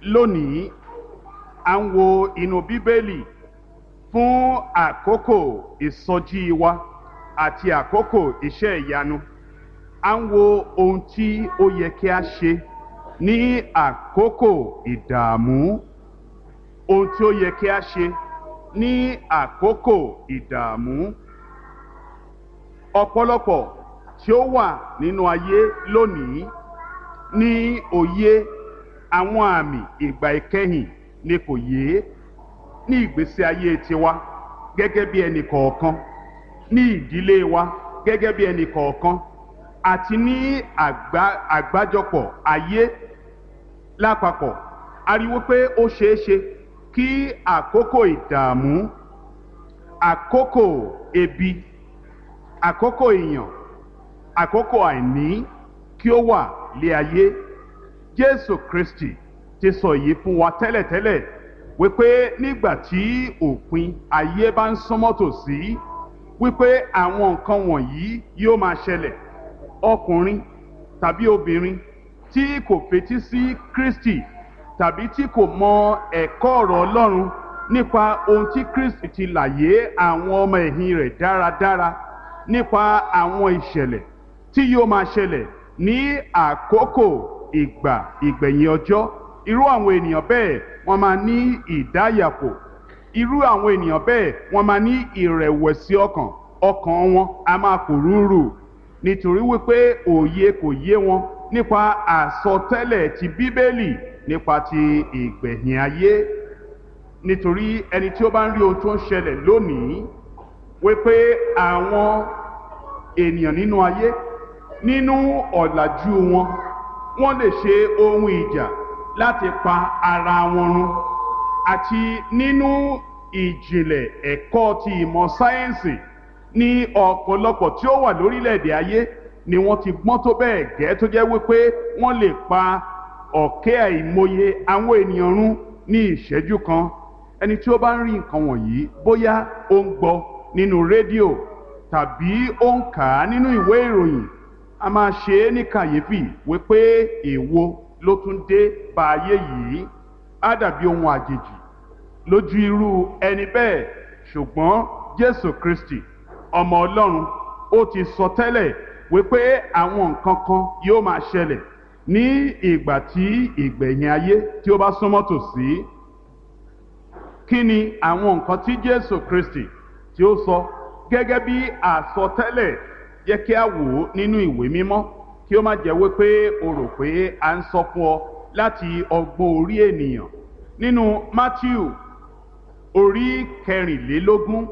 lónìí à ń wo inú bíbélì fún àkókò ìsọjí wa àti àkókò iṣẹ́ ìyanu à ń wo ohun tí ó yẹ kí a ṣe ní àkókò ìdààmú ohun tí ó yẹ kí a ṣe ní àkókò ìdààmú ọ̀pọ̀lọpọ̀ tí ó wà nínú ayé lónìí ní òye àwọn àmì ìgbà ìkẹyìn ni kò yé ní ìgbésí ayé tiwa gẹ́gẹ́ bí ẹnì kọ̀ọ̀kan ní ìdílé wa gẹ́gẹ́ bí ẹnì kọ̀ọ̀kan àti ní àgbájọpọ̀ ayé lápapọ̀ a rí wípé ó ṣeé ṣe kí àkókò ìdààmú àkókò ebi àkókò ìyàn àkókò àìní kí ó wà lé ayé jésù kristi ti sọ èyí fún wa tẹ́lẹ̀tẹ́lẹ̀ wípé nígbà tí òpin ayé bá ń súnmọ́ tòsí wípé àwọn nǹkan wọ̀nyí yóò máa ṣẹlẹ̀ ọkùnrin tàbí obìnrin tí kò fetí sí kristi tàbí tí kò mọ ẹ̀kọ́ ọ̀rọ̀ ọlọ́run nípa ohun tí kristi ti làyé àwọn ọmọ ẹ̀yìn rẹ̀ dáradára nípa àwọn ìṣẹ̀lẹ̀ tí yóò máa ṣẹlẹ̀ ní àkókò ìgbà ìgbẹ̀yìn ọjọ́ irú àwọn ènìyàn bẹ́ẹ̀ wọ́n máa ní ìdáyàpò irú àwọn ènìyàn bẹ́ẹ̀ wọ́n máa ní ìrẹ̀wẹ̀sì ọkàn ọkàn wọn a máa pòrúurù nítorí wípé òye kò yé wọn nípa àsọtẹ́lẹ̀ ti bíbélì nípa ti ìgbẹ̀yìn ayé nítorí ẹni tí ó bá ń rí ohun tó ń ṣẹlẹ̀ lónìí wípé àwọn ènìyàn nínú ayé nínú ọ̀làjú wọn wọ́n lè ṣe ohun ìjà láti pa ara wọn run àti nínú ìjìnlẹ̀ ẹ̀kọ́ ti ìmọ̀ sáyẹ́ǹsì ní ọ̀pọ̀lọpọ̀ tí ó wà lórílẹ̀‐èdè ayé ni wọ́n ti gbọ́n tó bẹ́ẹ̀ gẹ́ tó jẹ́ wípé wọ́n lè pa ọ̀kẹ́ àìmọye àwọn ènìyàn run ní ìṣẹ́jú kan ẹni tí ó bá ń rí nǹkan wọ̀nyí bóyá ó ń gbọ́ nínú rédíò tàbí ó ń kà á nínú ìwé ìròyìn a máa ṣe é ní kàyéfì wípé èwo ló tún dé bá ayé yìí á dàbí ohun àjèjì lójú irú ẹni bẹ́ẹ̀ ṣùgbọ́n jésù kristi ọmọ ọlọ́run ó ti sọ tẹ́lẹ̀ wípé àwọn nǹkan kan yóò máa ṣẹlẹ̀ ní ìgbà tí ìgbẹ̀yìn ayé tí ó bá súnmọ́ tòsí kí ni àwọn nǹkan tí jésù kristi tí ó sọ gẹ́gẹ́ bí àsọtẹ́lẹ̀ yẹ kí a wò ó nínú ìwé mímọ́ kí ó má jẹ́ wípé o rò pé a ń sọ fún ọ láti ọgbọ́n orí ènìyàn nínú matthew orí kẹrìnlélógún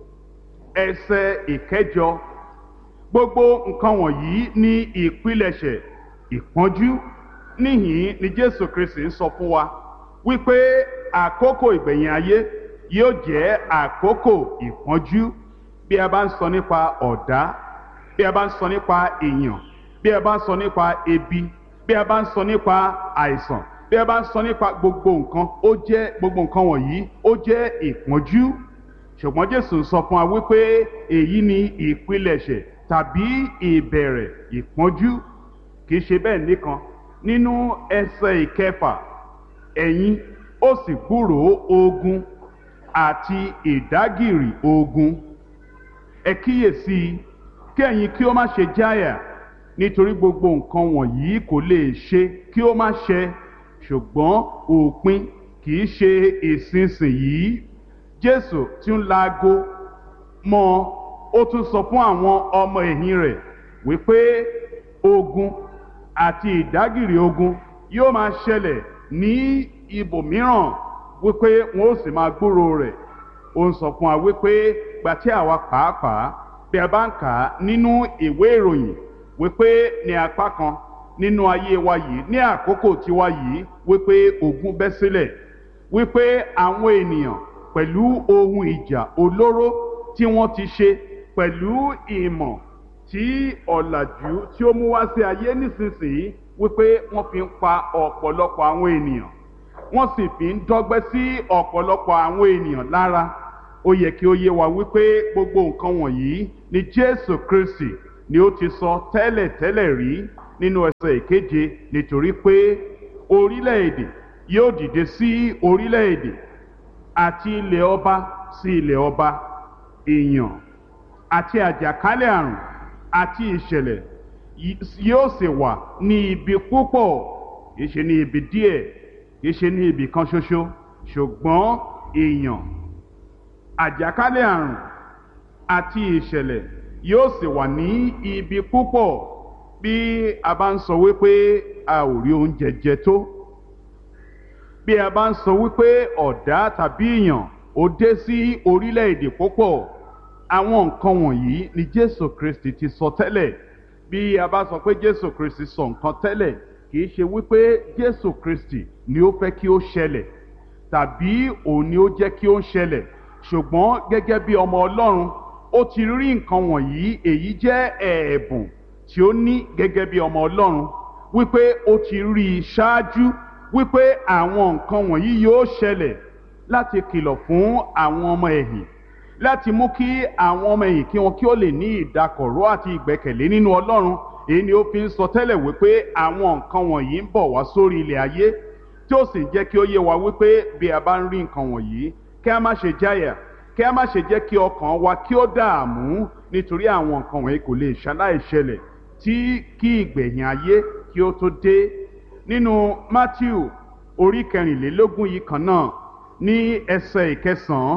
ẹsẹ̀ ìkẹjọ gbogbo nǹkan wọ̀nyí ní ìpilẹ̀ṣẹ̀ ìpọ́njú níhìn ni jésù kristi ń sọ fún wa wípé àkókò ìgbẹ̀yìn ayé yóò jẹ́ àkókò ìpọ́njú bí a bá ń sọ nípa ọ̀dá bí a bá ń sọ nípa èèyàn bí a bá ń sọ nípa ebi bí a bá ń sọ nípa àìsàn bí a bá ń sọ nípa gbogbo nǹkan ó jẹ́ gbogbo nǹkan wọ̀nyí ó jẹ́ ìpọ́njú ṣùgbọ́n jésù sọ fún wa wípé èyí ni ìpilẹ̀ṣẹ̀ tàbí ìbẹ̀rẹ̀ ìpọ́njú kì í ṣe bẹ́ẹ̀ nìkan nínú ẹsẹ̀ ìkẹfà ẹ̀yin ó sì gbúròó ogun àti ìdágìrì ogun ẹ kíyèsí kí ẹ̀yin kí ó má ṣe jáyà nítorí gbogbo nǹkan wọ̀nyí kò lè ṣe kí ó má ṣẹ ṣùgbọ́n òpin kì í ṣe ìsinsìnyí jésù tí ń laago mọ́ ó tún sọ fún àwọn ọmọ ẹ̀yìn rẹ̀ wípé ogun àti ìdágìrì ogun yóò máa ṣẹlẹ̀ ní ibòmíràn wípé wọn ó sì máa gbúrò rẹ̀ ó ń sọ fún wa wípé gbàtí àwa pàápàá bí a bá ń kà á nínú ìwé ìròyìn wípé ní apá kan nínú ayé wa yìí ní àkókò tiwa yìí wípé ogun bẹ́ sílẹ̀ wípé àwọn ènìyàn pẹ̀lú ohun ìjà olóró tí wọ́n ti ṣe pẹ̀lú ìmọ̀ tí ọ̀làjú tí ó mú wá sí ayé nísinsìnyí wípé wọ́n fi ń pa ọ̀pọ̀lọpọ̀ àwọn ènìyàn wọ́n sì fi ń dọ́gbẹ́ sí ọ̀pọ̀lọpọ̀ àwọn ènìyàn lára ó yẹ kí ó yé wa wípé gbogbo nǹkan wọ̀nyí ni jésù kristi ni ó ti sọ tẹ́lẹ̀ tẹ́lẹ̀ rí nínú ẹsẹ̀ ìkeje nítorí pé orílẹ̀-èdè yóò dìde sí orílẹ̀-èdè àti ilẹ̀ ọba sí ilẹ̀ ọba ìyàn àti àjàkálẹ̀ àrùn àti ìṣẹ̀lẹ̀ yóò sì wà ní ibi púpọ̀ kìí ṣe ní ibi díẹ̀ kìí ṣe ní ibi kan ṣoṣo ṣùgbọ́n ìyàn àjàkálẹ̀ àrùn àti ìṣẹ̀lẹ̀ yóò sì wà ní ibi púpọ̀ bí a bá ń sọ wípé a ò rí oúnjẹ jẹ tó bí a bá ń sọ wípé ọ̀dá tàbí ìyàn ó dé sí orílẹ̀-èdè púpọ̀ àwọn nǹkan wọ̀nyí ni Jésù Kristi ti sọ tẹ́lẹ̀ bí a bá sọ pé Jésù Kristi sọ nǹkan tẹ́lẹ̀ kì í ṣe wípé Jésù Kristi ni ó fẹ́ kí ó ṣẹlẹ̀ tàbí òun ni ó jẹ́ kí ó ń ṣẹlẹ̀ ṣùgbọ́n gẹ́gẹ́ bí ọmọ Ọlọ́run ó ti rí nǹkan wọ̀nyí èyí jẹ́ ẹ̀ẹ̀bùn tí ó ní gẹ́gẹ́ bí ọmọ Ọlọ́run wípé ó ti rí i ṣáájú wípé àwọn nǹkan wọ̀nyí yóò ṣẹlẹ̀ láti kìlọ̀ fún àwọn ọmọ ẹ̀yìn láti mú kí àwọn ọmọ ẹ̀yìn kí wọn kí ó lè ní ìdákọ̀ró àti ìgbẹ́kẹ̀lé nínú Ọlọ́run èyí ni ó fi ń sọ tẹ́lẹ̀ wípé àwọn nǹkan wọ̀nyí ń bọ̀ wá sórí ilẹ̀ ayé tí ó sì ń jẹ́ kí ó yé wa wípé bí a bá ń rí nǹkan wọ̀nyí kí a má ṣe jáyà kí a má ṣe jẹ́ kí ọkàn wa kí ó dààmú nítorí àwọn nǹkan wọ̀nyí kò lè ṣaláì ṣẹlẹ̀ tí kí ìgbẹ̀yìn ayé kí ó tó dé nínú Matthew orí kẹrìnlélógún yìí kan náà ní ẹsẹ̀ ìkẹsàn-án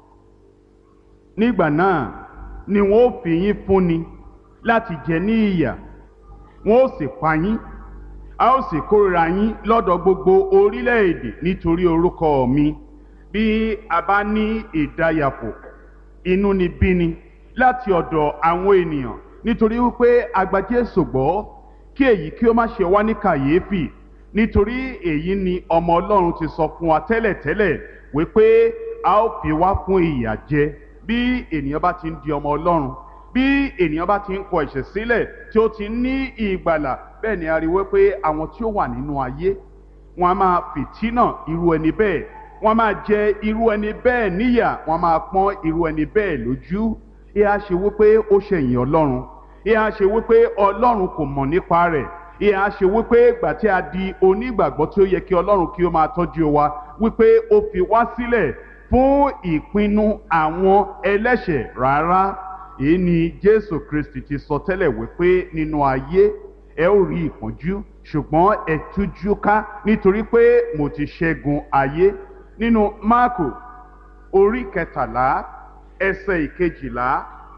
nígbà náà ni wọn ó fi yín fúnni láti jẹ ní ìyà wọn ó sì pa yín a ó sì kórìíra yín lọ́dọ̀ gbogbo orílẹ̀-èdè nítorí orúkọ mi bí a bá ní ìdáyàpò inúnibíni láti ọ̀dọ̀ àwọn ènìyàn nítorí wípé a gba Jésù gbọ́ kí èyí kí ó má ṣe wá ní kàyéfì nítorí èyí ni ọmọ Ọlọ́run ti sọ fún wa tẹ́lẹ̀tẹ́lẹ̀ wípé a ó fi wá fún ìyà jẹ bí ènìyàn bá ti ń di ọmọ Ọlọ́run bí ènìyàn bá ti ń kọ ẹ̀ṣẹ̀ sílẹ̀ tí ó ti ní ìgbàlà bẹ́ẹ̀ ni a rí wípé àwọn tí ó wà nínú ayé wọn a máa fìtínà irú ẹni bẹ́ẹ̀ wọn a máa jẹ irú ẹni bẹ́ẹ̀ níyà wọn a máa pọ́n irú ẹni bẹ́ẹ̀ lójú ìhà ṣe wípé ó ṣẹ̀yìn Ọlọ́run ìhà ṣe wípé Ọlọ́run kò mọ̀ nípa rẹ̀ ìhà ṣe wípé ìgbà tí a di onígbàgbọ́ tí ó yẹ kí Ọlọ́run kí ó máa tọ́jú wa wípé ó fi wá sílẹ̀ fún ìpinnu àwọn ẹlẹ́ṣẹ̀ rárá èyí ni Jésù Kristi ti sọ tẹ́lẹ̀ wípé nínú ayé ẹ ó rí ìpọ́njú ṣùgbọ́n ẹ tújú ká nítorí pé mo ti ṣẹ́gun ayé nínú Máàkù orí kẹtàlá ẹsẹ̀ ìkejìlá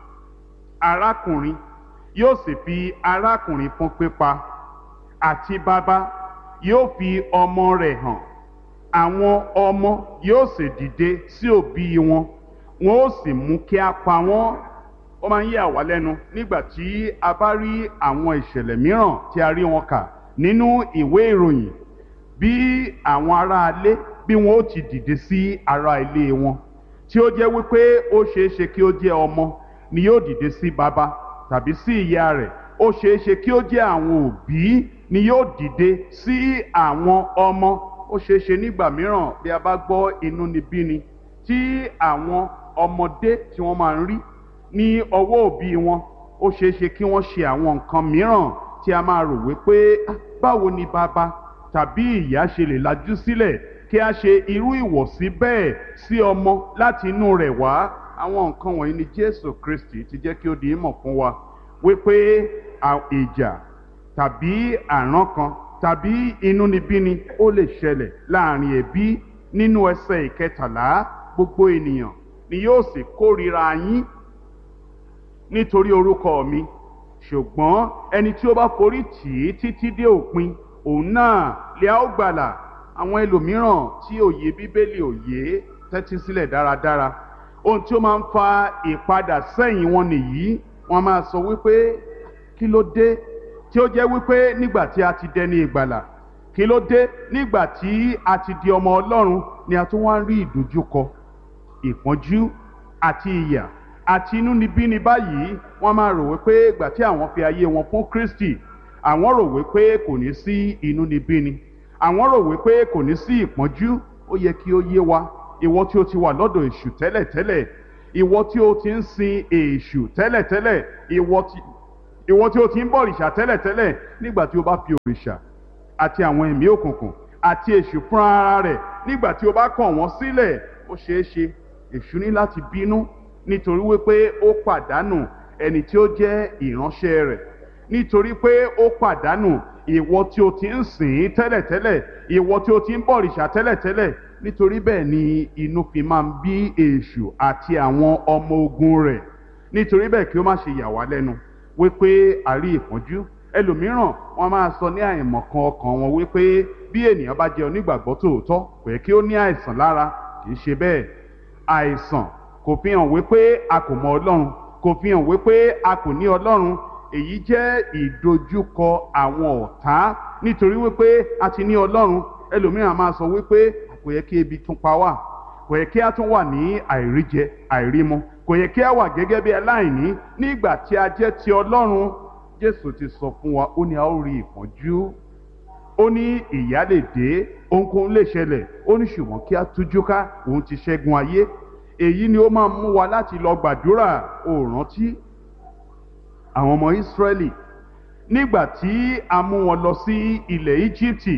arákùnrin yóò sì fi arákùnrin fún pípa àti bàbá yóò fi ọmọ rẹ̀ hàn àwọn ọmọ yóò sì dìde sí òbí wọn wọn ó sì mú kí a pa wọ́n ó máa ń yà wá lẹ́nu nígbà tí a bá rí àwọn ìṣẹ̀lẹ̀ mìíràn tí a rí wọn kà nínú ìwé ìròyìn bí àwọn aráalé bí wọn ó ti dìde sí ará ilé wọn tí ó jẹ́ wípé ó ṣeé ṣe kí ó jẹ́ ọmọ ni yóò dìde sí bàbá tàbí sí ìyá rẹ̀ ó ṣeé ṣe kí ó jẹ́ àwọn òbí ni yóò dìde sí àwọn ọmọ ó ṣeé ṣe nígbà mìíràn bí a bá gbọ́ inúnibíni tí àwọn ọmọdé tí wọ́n máa ń rí ní ọwọ́ òbí wọn ó ṣeé ṣe kí wọ́n ṣe àwọn nǹkan mìíràn tí a máa rò wípé báwo ni bàbá tàbí ìyá ṣe lè lajú sílẹ̀ kí a ṣe irú ìwọ̀sí bẹ́ẹ̀ sí ọmọ láti inú rẹ̀ wá àwọn nǹkan wọ̀nyí ni Jésù Kristi ti jẹ́ kí ó di ìmọ̀ fún wa wípé ìjà tàbí àrán kan tàbí inúnibíni ó lè ṣẹlẹ̀ láàrin ẹbí nínú ẹsẹ̀ ìkẹtàlá gbogbo ènìyàn ni yóò sì kórìíra yín nítorí orúkọ mi ṣùgbọ́n ẹni tí ó bá forí tì í títí dé òpin òun náà lè á ó gbàlà àwọn ẹlòmíràn tí òye bíbélì òye tẹ́tí sílẹ̀ dáradára ohun tí ó máa ń fa ìpadà sẹ́yìn wọn nìyí wọ́n máa sọ wípé kí ló dé tí ó jẹ́ wípé nígbà tí a ti dẹni ìgbàlà kí ló dé nígbà tí a ti di ọmọ Ọlọ́run ni a tún wá ń rí ìdojúkọ ìpọ́njú àti ìyà àti inúnibíni báyìí wọ́n máa rò wípé ìgbà tí àwọn fi ayé wọn fún Kristi àwọn rò wípé kò ní sí inúnibíni àwọn rò wípé kò ní sí ìpọ́njú ó yẹ kí ó yé wa ìwọ tí o ti wà lọ́dọ̀ èṣù tẹ́lẹ̀tẹ́lẹ̀ ìwọ tí o ti ń sin èṣù tẹ́lẹ̀tẹ́lẹ̀ ìwọ tí ìwọ tí o ti ń bọ òrìṣà tẹ́lẹ̀tẹ́lẹ̀ nígbà tí o bá fi òrìṣà àti àwọn ẹ̀mí òkùnkùn àti èṣù fún ara rẹ̀ nígbà tí o bá kọ̀ wọ́n sílẹ̀ ó ṣeé ṣe èṣù ní láti bínú nítorí wípé ó pàdánù ẹni tí ó jẹ́ ìránṣẹ́ rẹ̀ nítorí pé ó pàdánù ìwọ tí o ti ń sìn ín tẹ́lẹ̀tẹ́lẹ̀ ìwọ tí o ti ń bọ̀rìṣà tẹ́lẹ̀tẹ́lẹ̀ nítorí bẹ́ẹ̀ ni inú fi máa ń bí èṣù àti àwọn ọmọ ogun rẹ̀ nítorí bẹ́ẹ̀ kí ó má ṣe yà wá lẹ́nu wípé àrí ìpọ́njú ẹlòmíràn wọn máa sọ ní àìmọ̀kan ọkàn wọn wípé bí ènìyàn bá jẹ́ onígbàgbọ́ tòótọ́ kò yẹ kí ó ní àìsàn lára kì í ṣe bẹ́ẹ̀ àìsàn kò fi hàn wípé a kò mọ ọlọ́run kò fi hàn wípé a kò ní ọlọ́run èyí jẹ́ ìdojúkọ àwọn ọ̀tá nítorí wípé a ti ní ọlọ́run ẹlòmíràn máa sọ wípé kò yẹ kí ebi tún pa wá kò yẹ kí a tún wà ní àìríjẹ àìrímu kò yẹ kí a wà gẹ́gẹ́ bí aláìní nígbà tí a jẹ́ ti ọlọ́run jésù ti sọ fún wa ó ní a ó rí ìpọ́njú ó ní ìyà lè dé ohunkóhun lè ṣẹlẹ̀ ó ní ṣùgbọ́n kí a tújú ká òun ti ṣẹ́gun ayé èyí ni ó máa mú wa láti lọ gbàdúrà ó rántí àwọn ọmọ ìsírẹ́lì nígbà tí a mú wọn lọ sí ilẹ̀ íjíbítì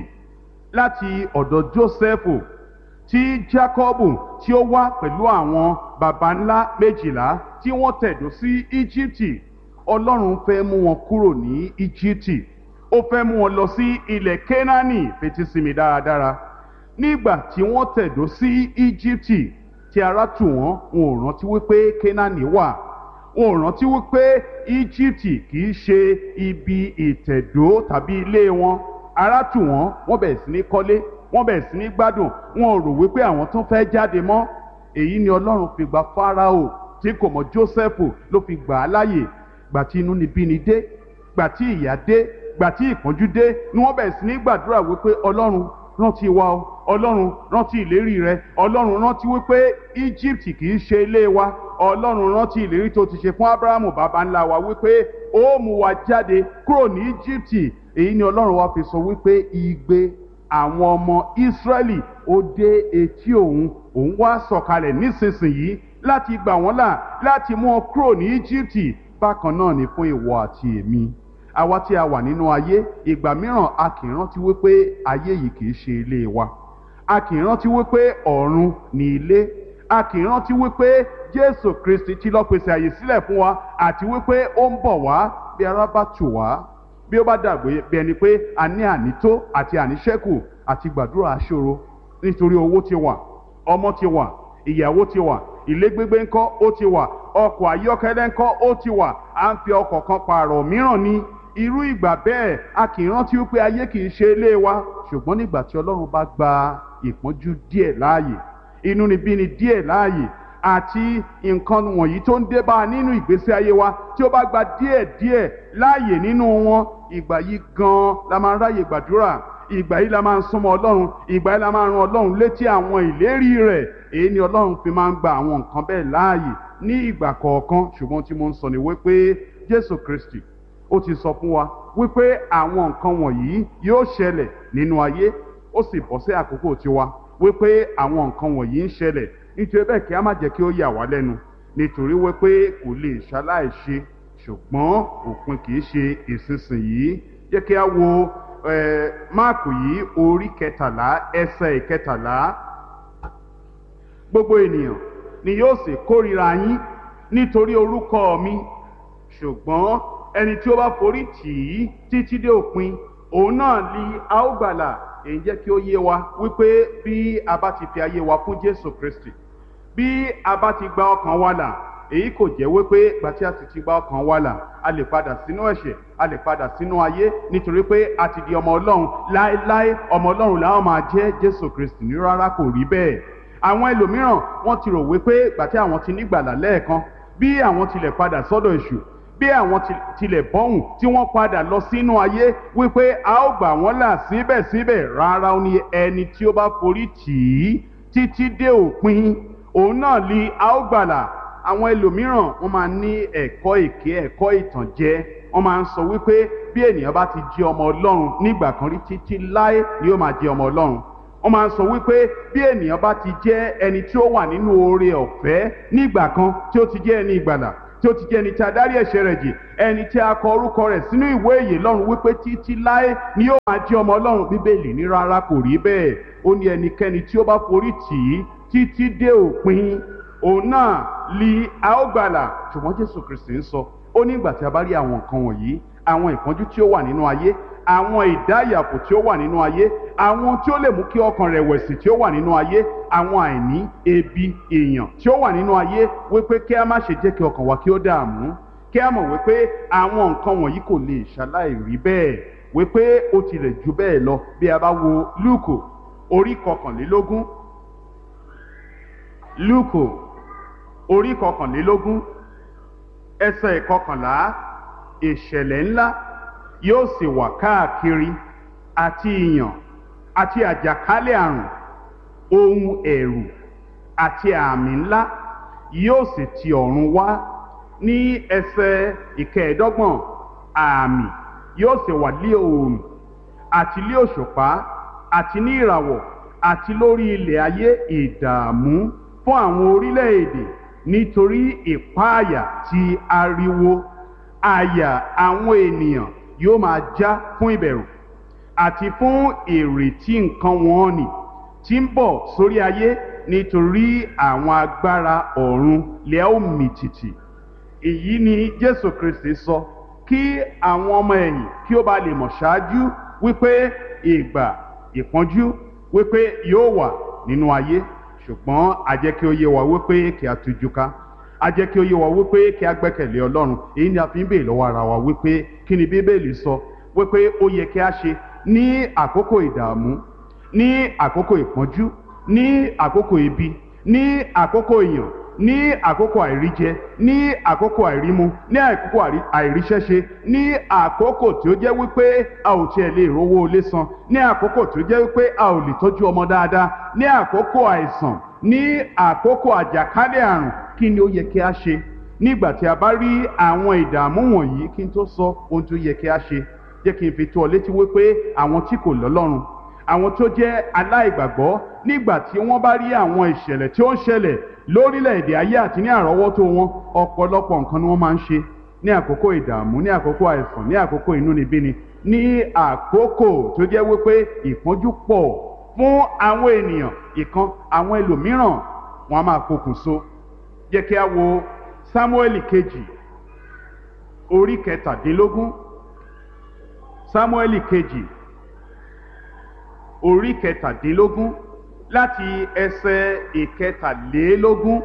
láti ọ̀dọ̀ jósẹ́fù tí jákọ́bù tí ó wá pẹ̀lú àwọn baba ńlá méjìlá tí wọ́n tẹ̀dó sí íjíbítì ọlọ́run fẹ́ mú wọn kúrò ní íjíbítì ó fẹ́ mú wọn lọ sí ilẹ̀ kénáánì fetí sí mi dáradára nígbà tí wọ́n tẹ̀dó sí íjíbítì tí ara tù wọ́n wọn ò rántí wípé kénáánì wà wọn ò rántí wípé íjíbítì kì í ṣe ibi ìtẹ̀dó tàbí ilé wọn ara tù wọ́n wọ́n bẹ̀rẹ̀ sí ní kọ́lé wọ́n bẹ̀rẹ̀ sí ní gbádùn wọn ò rò wípé àwọn tún fẹ́ jáde mọ́ èyí ni ọlọ́run fi gba fáráò tí kò mọ jósẹ́fù ló fi gbà á láàyè gbà tí inú ni bí ni dé gbà tí ìyà dé gbà tí ìpọ́njú dé ni wọ́n bẹ̀rẹ̀ sí ní gbàdúrà wípé ọlọ́run rántí wa o ọlọ́run rántí ìlérí rẹ ọlọ́run rántí wípé egypt kì í ṣe ilé wa ọlọ́run rántí ìlérí tó ti ṣe fún abrahamu baba ńlá wa wípé ó mú wa jáde kúrò ní egypt èyí ni ọlọ́run wa fi sọ wípé igbe àwọn ọmọ israẹli ó dé etí òun òun wá sọ̀kalẹ̀ nísinsìnyí láti gbà wọ́n là láti mú wọn kúrò ní egypt bákan náà ni fún ìwọ àti èmi àwa tí a wà nínú ayé ìgbà mìíràn a kì í rántí wípé ayé yìí kì í ṣe ilé wa a kì í rántí wípé ọ̀run ni ilé a kì í rántí wípé jésù kristi ti lọ pèsè àyè sílẹ̀ fún wa àti wípé ó ń bọ̀ wá bí ara bá tù wá bí ó bá dàgbé bí ẹni pé a ní ànító àti àníṣẹ́kù àti gbàdúrà aṣòro nítorí owó ti wà ọmọ ti wà ìyàwó ti wà ilé gbégbé ńkọ́ ó ti wà ọkọ̀ ayọ́kẹ́lẹ́ ńkọ́ ó ti wà à ń fi ọkọ̀ kan pààrọ̀ mìíràn ní irú ìgbà bẹ́ẹ̀ a kì í rántí wípé ayé kì í ṣe ilé wa ṣùgbọ́n nígbà tí ọlọ́run bá gba ìpọ́njú díẹ̀ láàyè inúnibíni díẹ̀ láàyè àti nǹkan wọ̀nyí tó ń dé bá a nínú ìgbésí ayé wa tí ó bá gba díẹ̀ díẹ̀ láàyè nínú wọn ìgbà yìí gan-an la máa ń ráyè gbàdúrà ìgbà yìí la máa ń súnmọ́ ọlọ́run ìgbà yìí la máa ń ran ọlọ́run létí àwọn ìlérí rẹ̀ èyí ni ọlọ́run fi máa ń gba àwọn nǹkan bẹ́ẹ̀ láàyè ní ìgbà kọ̀ọ̀kan ṣùgbọ́n tí mo ń sọ ni wípé jésù kristi ó ti sọ fún wa wípé àwọn nǹkan wọ̀nyí yóò ṣẹlẹ̀ nínú ayé ó sì bọ́ sí àkókò tiwa wípé àwọn nǹkan wọ̀nyí ń ṣẹlẹ̀ nítorí bẹ́ẹ̀ kí a má jẹ́ kí ó yà wá lẹ́nu nítorí wípé kò lè ṣaláìṣe ṣùgbọ́n òpin kì í ṣe ìsinsìnyí jẹ́ kí a wo máàkù yìí orí kẹtàlá ẹsẹ̀ ìkẹtàlá gbogbo ènìyàn ni yóò sì kórìíra yín nítorí orúkọ mi ṣùgbọ́n ẹni tí ó bá forí tì í títí dé òpin òun náà ni a ó gbàlà èyí jẹ́ kí ó yé wa wípé bí a bá ti fi ayé wa fún Jésù Kristi bí a bá ti gba ọkàn wa là èyí kò jẹ́ wípé gbàtí a sì ti gba ọkàn wa là a lè padà sínú ẹ̀ṣẹ̀ a lè padà sínú ayé nítorí pé a ti di ọmọ Ọlọ́run láéláé ọmọ Ọlọ́run làwọn máa jẹ́ Jésù Kristi ní rárá kò rí bẹ́ẹ̀ àwọn ẹlòmíràn wọ́n ti rò wípé gbàtí àwọn ti nígbàlà lẹ́ẹ̀kan bí àwọn tilẹ̀ padà sọ́dọ̀ èṣù bí àwọn tilẹ̀ bọ́hùn tí wọ́n padà lọ sínú ayé wípé a ó gbà wọ́n là síbẹ̀síbẹ̀ rárá ó ní ẹni tí ó bá forí tì í títí dé òpin òun náà ni a ó gbàlà àwọn ẹlòmíràn wọ́n máa ní ẹ̀kọ́ èké ẹ̀kọ́ ìtànjẹ wọ́n máa ń sọ wípé bí ènìyàn bá ti jẹ́ ọmọ ọlọ́run nígbà kan rí títí láé ni ó máa jẹ́ ọmọ ọlọ́run wọ́n máa ń sọ wípé bí ènìyàn bá ti jẹ́ ẹni tí ó wà nínú oore ọ̀fẹ́ nígbà kan tí ó ti jẹ́ ẹni ìgbàlà tí ó ti jẹ́ ẹni tí a dárí ẹ̀ṣẹ̀ rẹ̀ jì ẹni tí a kọ orúkọ rẹ̀ sínú ìwé ìyè lọ́run wípé títí láé ni yóò máa jẹ́ ọmọ ọlọ́run bíbélì ní rárá kò rí bẹ́ẹ̀ ó ní ẹnikẹ́ni tí ó bá forí tì í títí dé òpin òun náà li a ó gbàlà ṣùgbọ́n jésù kristi ń sọ ó ní ìgbà tí a bá rí àwọn nǹkan wọ̀nyí àwọn ìpọ́njú tí ó wà nínú ayé àwọn ìdáyàpò tí ó wà nínú ayé àwọn tí ó lè mú kí ọkàn rẹ̀wẹ̀sì tí ó wà nínú ayé àwọn àìní ebi èèyàn tí ó wà nínú ayé wípé kí a má ṣe jẹ́ kí ọkàn wa kí ó dààmú kí a mọ̀ wípé àwọn nǹkan wọ̀nyí kò lè ṣaláì rí bẹ́ẹ̀ wípé ó tilẹ̀ ju bẹ́ẹ̀ lọ bí a bá wo lúùkù orí kọkànlélógún lúùkù orí kọkànlélógún ẹsẹ̀ ìkọkànlá ìṣẹ̀lẹ̀ ńlá yóò sì wà káàkiri àti ìyàn àti àjàkálẹ̀ àrùn ohun ẹ̀rù àti àmì ńlá yóò sì ti ọ̀run wá ní ẹsẹ̀ ìkẹẹ̀ẹ́dọ́gbọ̀n àmì yóò sì wà lé oòrùn àti lé òṣùpá àti ní ìràwọ̀ àti lórí ilẹ̀ ayé ìdààmú fún àwọn orílẹ̀-èdè nítorí ìpáàyà ti ariwo àyà àwọn ènìyàn yóò máa já fún ìbẹ̀rù àti fún ìrètí nǹkan wọn nì tí ń bọ̀ sórí ayé nítorí àwọn agbára ọ̀run lẹ́ ó mì tìtì èyí ni jésù kristi sọ kí àwọn ọmọ ẹ̀yìn kí ó bá lè mọ̀ ṣáájú wípé ìgbà ìpọ́njú wípé yóò wà nínú ayé ṣùgbọ́n a jẹ́ kí ó yé wa wípé kí a tújú ká a jẹ́ kí ó yé wa wípé kí a gbẹ́kẹ̀lé ọlọ́run èyí ni a fi ń béè lọ́wọ́ ara wa wípé kí ni bíbélì sọ wípé ó yẹ kí a ṣe ní àkókò ìdààmú ní àkókò ìpọ́njú ní àkókò ebi ní àkókò ìyàn ní àkókò àìríjẹ ní àkókò àìrímu ní àkókò àìríṣẹ́ṣe ní àkókò tí ó jẹ́ wípé a ò tiẹ̀ lè rówó ilé san ní àkókò tí ó jẹ́ wípé a ò lè tọ́jú ọmọ dáadáa ní àkókò àìsàn ní àkókò àjàkálẹ̀ àrùn kí ni ó yẹ kí a ṣe nígbà tí a bá rí àwọn ìdààmú wọ̀nyí kí n tó sọ ohun tó yẹ kí a ṣe jẹ́ kí n fi tó ọ létí wípé àwọn tí kò lọ́lọ́run àwọn tó jẹ́ aláìgbàgbọ́ nígbà tí wọ́n bá rí àwọn ìṣẹ̀lẹ̀ tí ó ń ṣẹlẹ̀ lórílẹ̀‐èdè ayé àti ní àrọ́wọ́tó wọn ọ̀pọ̀lọpọ̀ nǹkan ni wọ́n máa ń ṣe ní àkókò ìdààmú ní àkókò àìsàn ní àkókò inúnibíni ní àkókò tó jẹ́ wípé ìpọ́njú pọ̀ fún àwọn ènìyàn ìkan àwọn ẹlòmíràn wọn a máa pokùnso jẹ́ kí a wo sámúẹ́lì kejì orí kẹtàdínlógún sámúẹ́lì kejì orí kẹtàdínlógún láti ẹsẹ̀ ìkẹtàlélógún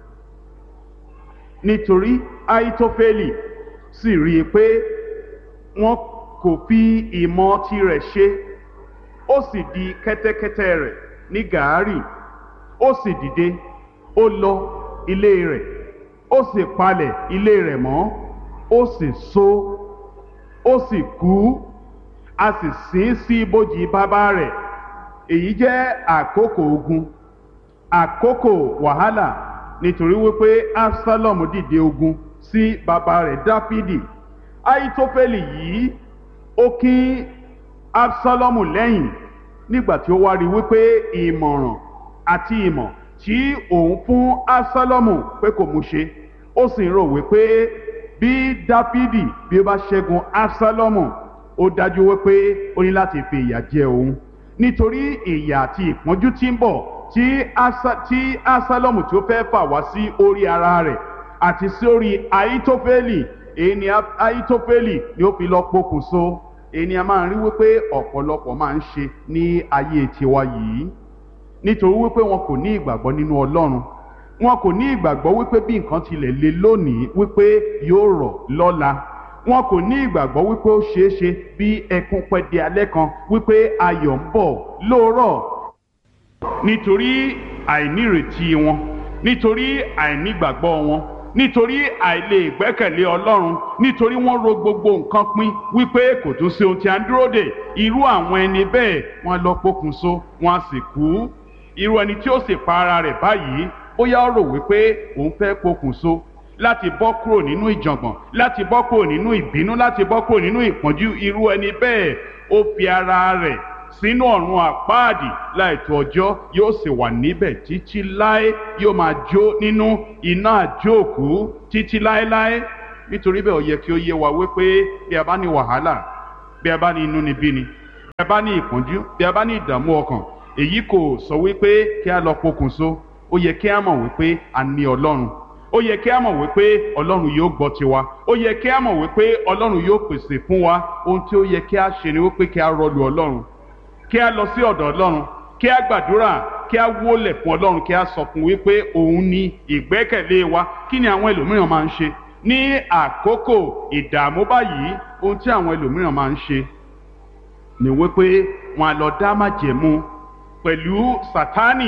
nítorí àìtófẹ́lì sì rí i pé wọn kò fi ìmọ̀ tirẹ̀ ṣe ó sì di kẹ́tẹ́kẹ́tẹ́ rẹ̀ ní gàárì ó sì dìde ó lọ ilé rẹ̀ ó sì palẹ̀ ilé rẹ̀ mọ́ ó sì so ó sì kú a sì sin sí ibojì bàbá rẹ̀ èyí jẹ́ àkókò ogun àkókò wàhálà nítorí wípé absalom dìde ogun sí bàbá rẹ̀ dáfídì aitofeli yìí ó kín absalom lẹ́yìn nígbà tí ó wá rí wípé ìmọ̀ràn àti ìmọ̀ tí òun fún absalom pé kò mú ṣe ó sì ń rò wípé bí dáfídì bí ó bá ṣẹ́gun absalom ó dájú wípé ó ní láti fi ìyà jẹ òun nítorí ìyà àti ìpọ́njú tí ń bọ̀ tí asa tí asálọ́mù tí ó fẹ́ fà wá sí orí ara rẹ̀ àti sí orí àìtófẹ́lì èyí ni àìtófẹ́lì ni ó fi lọ pokùnso èyí ni a máa ń rí wípé ọ̀pọ̀lọpọ̀ máa ń ṣe ní ayé tiwa yìí nítorí wípé wọn kò ní ìgbàgbọ́ nínú ọlọ́run wọn kò ní ìgbàgbọ́ wípé bí nǹkan tilẹ̀ le lónìí wípé yóò rọ̀ lọ́la wọn kò ní ìgbàgbọ́ wípé ó ṣeé ṣe bí ẹkún pẹ́ di alẹ́ kan wípé ayọ̀ ń bọ̀ lóòrọ̀ nítorí àìnírètí wọn nítorí àìnígbàgbọ́ wọn nítorí àìlè gbẹ́kẹ̀lé ọlọ́run nítorí wọ́n ro gbogbo nǹkan pin wípé kò tún sí ohun tí a ń dúró dè irú àwọn ẹni bẹ́ẹ̀ wọ́n lọ pokùnso wọ́n á sì kú irú ẹni tí ó sì pa ara rẹ̀ báyìí bóyá ó rò wípé òun fẹ́ pokùnso láti bọ́ kúrò nínú ìjàngbọ̀n láti bọ́ kúrò nínú ìbínú láti bọ́ kúrò nínú ìpọ́njú irú ẹni bẹ́ẹ̀ ó fi ara rẹ̀ sínú ọ̀run àpáàdì láìtó ọjọ́ yóò sì wà níbẹ̀ títí láé yóò máa jó nínú iná àjóòkú títí láéláé nítorí bẹ́ẹ̀ ó yẹ kí ó yé wa wípé bí a bá ní wàhálà bí a bá ní inúnibíni bí a bá ní ìpọ́njú bí a bá ní ìdààmú ọkàn èyí kò sọ wípé kí a lọ pokùnso ó yẹ kí a mọ̀ wípé a ní ọlọ́run ó yẹ kí a mọ̀ wípé ọlọ́run yóò gbọ́ tiwa ó yẹ kí a mọ̀ wípé ọlọ́run yóò pèsè fún wa ohun tí ó yẹ kí a ṣe ni wípé kí a rọlù ọlọ́run kí a lọ sí ọ̀dọ̀ ọlọ́run kí a gbàdúrà kí a wólẹ̀ fún ọlọ́run kí a sọ fún wípé òun ni ìgbẹ́kẹ̀lé wa kí ni àwọn ẹlòmíràn máa ń ṣe ní àkókò ìdààmú báyìí ohun tí àwọn ẹlòmíràn máa ń ṣe ni wípé wọn á lọ dá májẹ̀mú pẹ̀lú sátánì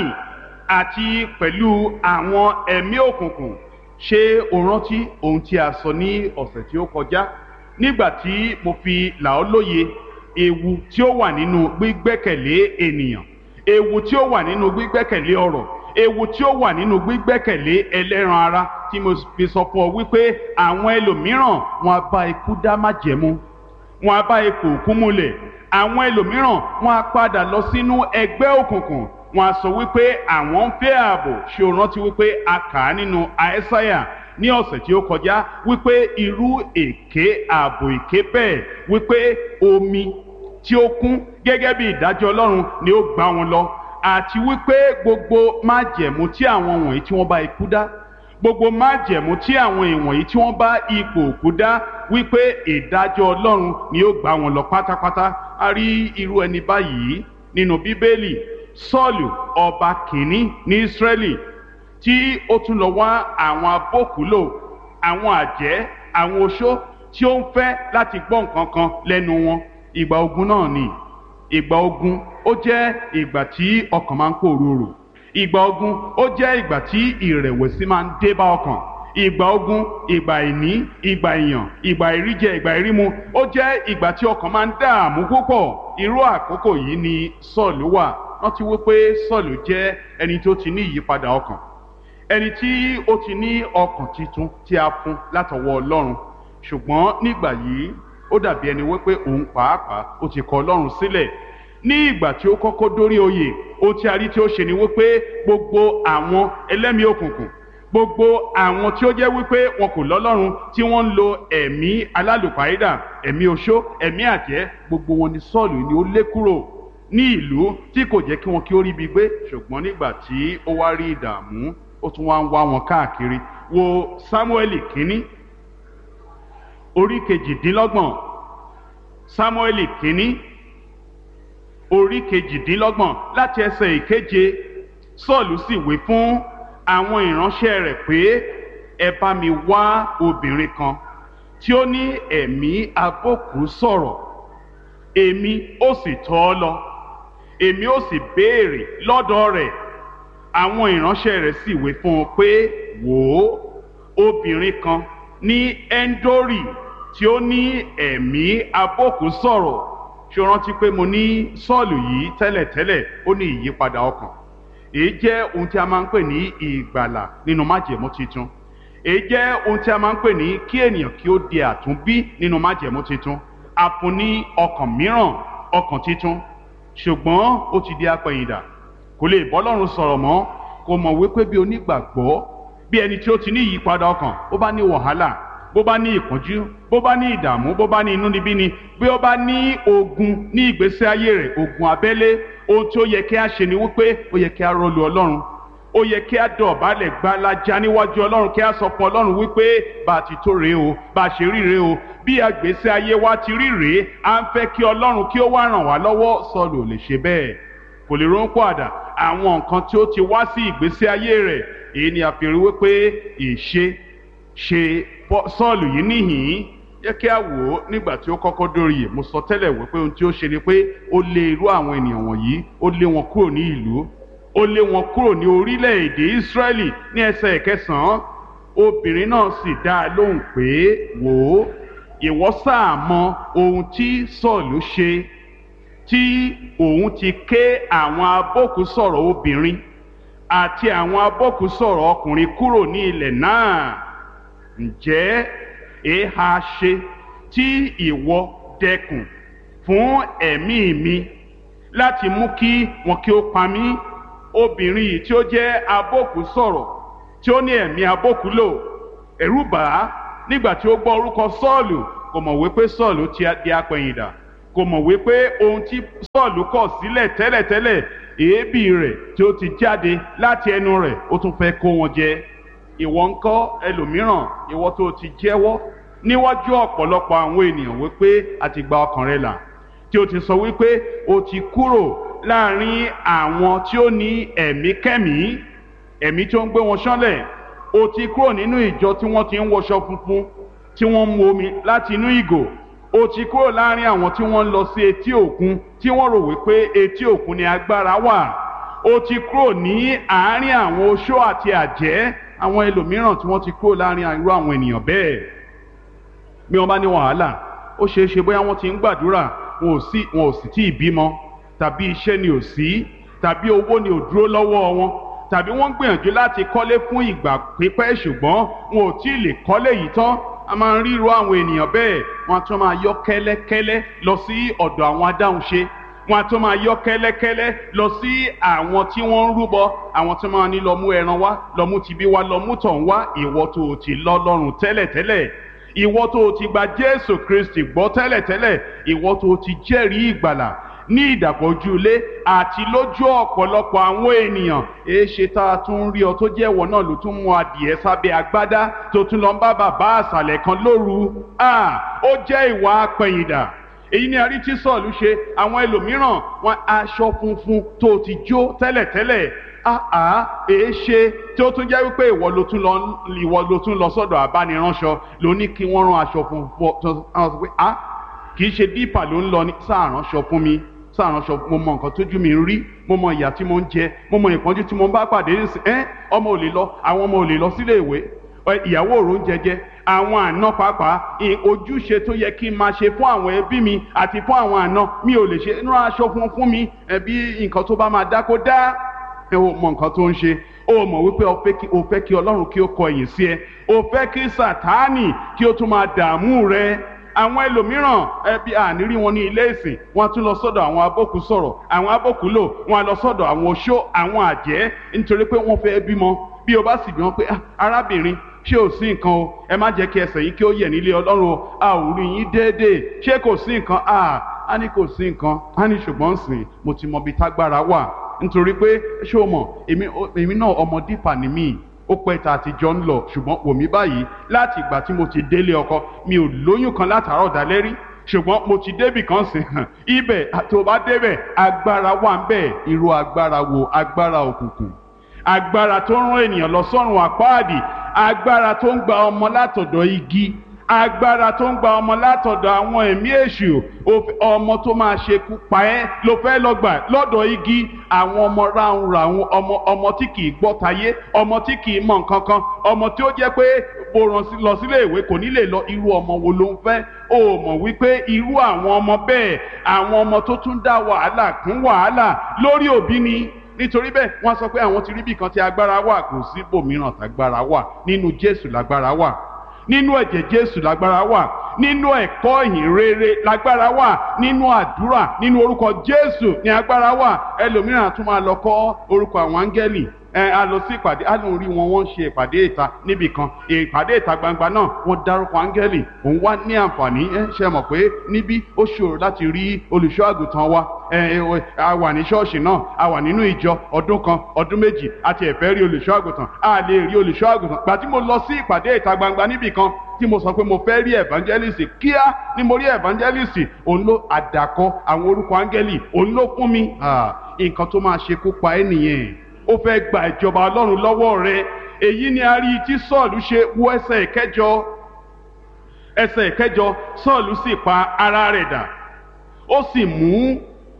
àti pẹ̀lú àwọn ẹ̀mí òkùnkùn ṣé o rántí ohun tí a sọ ní ọ̀sẹ̀ tí ó kọjá nígbà tí mo fi là ọ́ lóye ewu tí ó wà nínú gbígbẹ́kẹ̀lé ènìyàn ewu tí ó wà nínú gbígbẹ́kẹ̀lé ọ̀rọ̀ ewu tí ó wà nínú gbígbẹ́kẹ̀lé ẹlẹ́ran ara tí mo fi sọ fún ọ wípé àwọn ẹlòmíràn wọn á bá ikú dá májẹ̀mú wọn á bá ipò òkú múlẹ̀ àwọn ẹlòmíràn wọn á padà lọ sínú ẹgbẹ́ òkùnkùn wọn á sọ wípé àwọn ń fẹ́ ààbò ṣé o rántí wípé a kà á nínú àẹ́sáyà ní ọ̀sẹ̀ tí ó kọjá wípé irú èké ààbò èké bẹ́ẹ̀ wípé omi tí ó kún gẹ́gẹ́ bí ìdájọ́ ọlọ́run ni ó gbá wọn lọ àti wípé gbogbo májẹ̀mú tí àwọn wọ̀nyí tí wọ́n bá ikú dá gbogbo májẹ̀mú tí àwọn ìwọ̀nyí tí wọ́n bá ipò òkú dá wípé ìdájọ́ ọlọ́run ni ó gbá wọn lọ pátápátá a rí irú ẹni báyìí nínú bíbélì sọ́ọ̀lù ọba kìíní ní ísírẹ́lì tí ó tún lọ wá àwọn abókùúlò àwọn àjẹ́ àwọn oṣó tí ó ń fẹ́ láti gbọ́ nǹkan kan lẹ́nu wọn ìgbà ogun náà ni ìgbà ogun ó jẹ́ ìgbà tí ọkàn máa ń pòrúurù ìgbà ogun ó jẹ́ ìgbà tí ìrẹ̀wẹ̀sì máa ń dé bá ọkàn ìgbà ogun ìgbà ìní ìgbà ìyàn ìgbà ìríjẹ ìgbà ìrímu ó jẹ́ ìgbà tí ọkàn máa ń dààmú púpọ̀ irú àkókò yìí ni sọ́ọ̀lù wà rántí wípé sọ́ọ̀lù jẹ́ ẹni tó ti ní ìyípadà ọkàn ẹni tí ó ti ní ọkàn tuntun tí a fún látọwọ́ ọlọ́run ṣùgbọ́n nígbà yìí ó dàbí ẹni wípé òun pàápàá ó ti kọ ọlọ́run sílẹ̀ ní ìgbà tí ó kọ́kọ́ dórí oyè ó tí a rí tí ó ṣe ni wípé gbogbo àwọn ẹlẹ́mìí òkùnkùn gbogbo àwọn tí ó jẹ́ wípé wọn kò lọ́lọ́run tí wọ́n ń lo ẹ̀mí alálùpàídà ẹ̀mí oṣó ẹ̀mí àjẹ́ gbogbo wọn ni sọ́ọ̀lù ni ó lé kúrò ní ìlú tí kò jẹ́ kí wọn kí ó rí ibi gbé ṣùgbọ́n nígbà tí ó wá rí ìdààmú ó tún wá ń wá wọn káàkiri wo sámúẹ́lì kínní orí kejìdínlọ́gbọ̀n sámúẹ́lì kínní orí kejìdínlọ́gbọ̀n láti ẹsẹ̀ ìkeje sọ́ọ̀lù sì wí fún àwọn ìránṣẹ́ rẹ̀ pé ẹ bá mi wá obìnrin kan tí ó ní ẹ̀mí abókù sọ̀rọ̀ èmi ó sì tọ́ ọ lọ èmi ó sì béèrè lọ́dọ̀ rẹ̀ àwọn ìránṣẹ́ rẹ̀ sì wí fún un pé wò ó obìnrin kan ní ẹ́ńdórì tí ó ní ẹ̀mí abókù sọ̀rọ̀ ṣé o rántí pé mo ní sọ́ọ̀lù yìí tẹ́lẹ̀tẹ́lẹ̀ ó ní ìyípadà ọkàn èyí jẹ́ ohun tí a máa ń pè ní ìgbàlà nínú májẹ̀mú titun èyí jẹ́ ohun tí a máa ń pè ní kí ènìyàn kí ó di àtúnbí nínú májẹ̀mú titun a fún ní ọkàn mìíràn ọkàn titun ṣùgbọ́n ó ti di apẹ̀yìndà kò lè bọ́lọ́run sọ̀rọ̀ mọ́ kò mọ̀ wípé bí onígbàgbọ́ bí ẹni tí ó ti ní ìyípadà ọkàn ó bá ní wàhálà bó bá ní ìpọ́njú bó bá ní ìdààmú bó bá ní inúnibíni bí ó bá ní ogun ní ìgbésí ayé rẹ̀ ogun abẹ́lé ohun tí ó yẹ kí a ṣe ni wípé ó yẹ kí a rọlù ọlọ́run ó yẹ kí a dọ̀bálẹ̀ gbalaja níwájú ọlọ́run kí a sọ fún ọlọ́run wípé bá a ti tó rèé o bá a ṣe rí rèé o bí àgbésí ayé wa ti rí rèé à ń fẹ́ kí ọlọ́run kí ó wá ràn wá lọ́wọ́ sọ́ọ̀lù ò lè ṣe bẹ́ẹ̀ kò lè ronú àdá àwọn nǹkan tí ó ti wá sí ìgbésí ayé rẹ̀ èyí ni a fi rí wípé ìṣe ṣe sọ́ọ̀lù yìí níhìn-ín yẹ kí a wò ó nígbà tí ó kọ́kọ́ dórí yìí mo sọ tẹ́lẹ̀ wípé ohun tí ó ṣe ni pé ó lé irú àwọn ènìyàn wọ̀nyí ó lé wọn kúrò ní ìlú ó lé wọn kúrò ní orílẹ̀-èdè Ísírẹ́lì ní ẹsẹ̀ ìkẹsàn-án obìnrin náà sì dá a lóhùn pé wò ó ìwọ sáà mọ ohun tí Sọ́ọ̀lù ṣe tí òun ti ké àwọn abókùsọ̀rọ̀ obìnrin àti àwọn abókùsọ̀rọ̀ ọkùnrin kúrò ní ilẹ̀ náà ǹjẹ́ èéha ṣe tí ìwọ dẹkùn fún ẹ̀mí mi láti mú kí wọn kí ó pa mí obìnrin yìí tí ó jẹ́ abókù sọ̀rọ̀ tí ó ní ẹ̀mí abókù lò ẹ̀rù bà á nígbà tí ó gbọ́ orúkọ sọ́ọ̀lù kò mọ̀ wípé sọ́ọ̀lù ti di apẹ̀yìndà kò mọ̀ wípé ohun tí sọ́ọ̀lù kọ̀ sílẹ̀ tẹ́lẹ̀tẹ́lẹ̀ èébì rẹ̀ tí ó ti jáde láti ẹnu rẹ̀ ó tún fẹ́ kó wọn jẹ ìwọ ńkọ́ ẹlòmíràn ìwọ tó ti jẹ́wọ́ níwájú ọ̀pọ̀lọpọ̀ àwọn ènìyàn wípé a ti gba ọkàn rẹ là tí o ti sọ wípé o ti kúrò láàrin àwọn tí ó ní ẹ̀mí kẹ́mí ẹ̀mí tí ó ń gbé wọn ṣánlẹ̀ o ti kúrò nínú ìjọ tí wọ́n ti ń wọṣọ funfun tí wọ́n ń mu omi láti inú ìgò o ti kúrò láàrin àwọn tí wọ́n ń lọ sí etí òkun tí wọ́n rò wípé etí òkun ni agbára wà o ti kúrò ní àárín àwọn oṣó àti àjẹ́ àwọn ẹlòmíràn tí wọ́n ti kúrò láàrin irú àwọn ènìyàn bẹ́ẹ̀ bí wọ́n bá ní wàhálà ó ṣeé ṣe bóyá wọ́n ti ń gbàdúrà wọn ò sì wọn ò sì tí ì bímọ tàbí iṣẹ́ ni ò sí tàbí owó ni ò dúró lọ́wọ́ wọn tàbí wọ́n ń gbìyànjú láti kọ́lé fún ìgbà pípẹ́ ṣùgbọ́n wọn ò tí ì lè kọ́lé yìí tán a máa ń ríro àwọn ènìyàn bẹ́ẹ̀ wọ́n á tún máa yọ kẹ́lẹ́kẹ́lẹ́ lọ sí ọ̀dọ̀ àwọn adáhunṣe wọ́n á tún máa yọ kẹ́lẹ́kẹ́lẹ́ lọ sí àwọn tí wọ́n ń rúbọ àwọn tí wọ́n ní lọ mú ẹran wá lọ mú tibí wá lọ mú tọ̀hún wá ìwọ tó o ti lọ lọ́rùn tẹ́lẹ̀tẹ́lẹ̀ ìwọ tó o ti gba Jésù Kristi gbọ́ tẹ́lẹ̀tẹ́lẹ̀ ìwọ tó o ti jẹ́rìí ìgbàlà ní ìdàpọ̀jù ilé àti lójú ọ̀pọ̀lọpọ̀ àwọn ènìyàn èéṣe tá a tún rí ọ tó jẹ́ ìwọ náà ló tún mú adìẹ sábẹ́ agbádá tó tún lọ ń bá bàbá àṣàlẹ̀ kan lóru ó jẹ́ ìwà apẹ̀yìndà èyí ni àrí tí sọ̀lù ṣe àwọn ẹlòmíràn wọn aṣọ funfun tó ti jó tẹ́lẹ̀tẹ́lẹ̀ àá èé ṣe tí ó tún jẹ́ wípé ìwọ ló tún lọ ìwọ ló tún lọ sọ́dọ̀ abániránṣọ ló ní kí wọ́n rán aṣọ funfun tó àwọn sọ pé ah kì í ṣe dípà ló ń lọ ní sáàránṣọ fún mi sáàránṣọ mo mọ nǹkan tójú mi ń rí mo mọ ìyà tí mo ń jẹ mo mọ ìpọ́njú tí mo ń bá pàdé nísìn ẹ́ ọmọ ò lè lọ àwọn ọmọ ò lè lọ sílé ìwé ìyàwó òrò ń jẹjẹ àwọn àna pàápàá ojúṣe tó yẹ kí n máa ṣe fún àwọn ẹbí mi àti fún àwọn àna mi ò lè ṣe rán aṣọ fún fún mi ẹbí nǹkan tó bá máa dá kó dá ẹ ò mọ nǹkan tó ń ṣe ó mọ̀ wípé o fẹ́ kí ọlọ́run kí ó kọ ẹ̀yìn sí ẹ o fẹ́ kí sàtáànì kí ó tún máa dààmú rẹ àwọn ẹlòmíràn ẹbí ànírí wọn ní ilé ìsìn wọn tún lọ sọ́dọ̀ àwọn abókù sọ̀rọ̀ àwọn abókù lò wọn lọ sọ́dọ̀ àwọn oṣó àwọn àjẹ́ nítorí pé wọ́n fẹ́ bímọ bí o bá sì bí wọn pé arábìnrin ṣé ò sí nǹkan o ẹ má jẹ́ kí ẹsẹ̀ yín kí ó yẹ̀ nílé ọlọ́run o a ò rí yín déédéé ṣé kò sí nǹkan a á ní kò sí nǹkan á ní ṣùgbọ́n sìn mo ti mọ ibi tágbára wà nítorí pé ṣé o mọ̀ èmi náà ọmọ dípà ni mí ó pẹ́ ta àtijọ́ ń lọ ṣùgbọ́n wò mí báyìí láti ìgbà tí mo ti délé ọkọ mi ò lóyún kan látàárọ̀ dalẹ́ rí ṣùgbọ́n mo ti débì kan sìn hàn ibẹ̀ tó bá débẹ̀ agbára wà ń bẹ̀ irú agbára wo agbára òkùnkùn agbára tó ń rán ènìyàn lọ sọ́run àpáàdì agbára tó ń gba ọmọ látọ̀dọ̀ igi agbára tó ń gba ọmọ látọ̀dọ̀ àwọn ẹ̀mí èṣù ọmọ tó máa ṣekú pa ẹ́ ló fẹ́ lọ gbà lọ́dọ̀ igi àwọn ọmọ ráhùn ráhùn ọmọ ọmọ tí kì í gbọ́ tayé ọmọ tí kì í mọ̀ nǹkan kan ọmọ tí ó jẹ́ pé bó rán lọ sílé ìwé kò ní lè lọ irú ọmọ wo ló ń fẹ́ o mọ̀ wípé irú àwọn ọmọ bẹ́ẹ̀ àwọn ọmọ tó tún dá wàhálà kún wàhálà lórí òbí ni nítorí bẹ́ẹ̀ wọ́n sọ pé àwọn ti rí bí kan tí agbára wà kò sí bòmíràn tágbára wà nínú Jésù lágbára wà nínú ẹ̀jẹ̀ Jésù lágbára wà nínú ẹ̀kọ́ ìhìn rere lágbára wà nínú àdúrà nínú orúkọ Jésù ní agbára wà ẹlòmíràn tún máa lọ kọ́ orúkọ àwọn áńgẹ́lì ẹ a lọ sí ìpàdé a lóun rí wọn wọ́n ń ṣe ìpàdé ìta níbì kan ìpàdé ìta gbangba náà wọ́n dárúkọ áńgẹ́lì òun wá ní àǹfààní ẹ ṣe mọ̀ pé níbí ó ṣòro láti rí olùṣọ́ àgùntàn wa ẹ ẹ a wà ní ṣọ́ọ̀ṣì náà a wà nínú ìjọ ọdún kan ọdún méjì àti ẹ̀fẹ́ rí olùṣọ́ àgùntàn a lè rí olùṣọ́ àgùntàn gbà tí mo lọ sí ìpàdé ìta gbangba níbì kan tí mo sọ pé mo fẹ́ rí evangelist kíá ni mo rí evangelist òun ló àdàkọ àwọn orúkọ áńgẹ́lì òun ló fún mi nǹkan tó máa ṣekú pa ẹ́ nìyẹn ó fẹ́ gba ìjọba ọlọ́run lọ́wọ́ rẹ èyí ni a rí tí sọ́ọ̀lù ṣe wọ ẹsẹ̀ ìkẹjọ ẹsẹ̀ ìkẹjọ sọ́ọ̀lù sì pa ara rẹ̀ dà ó sì mú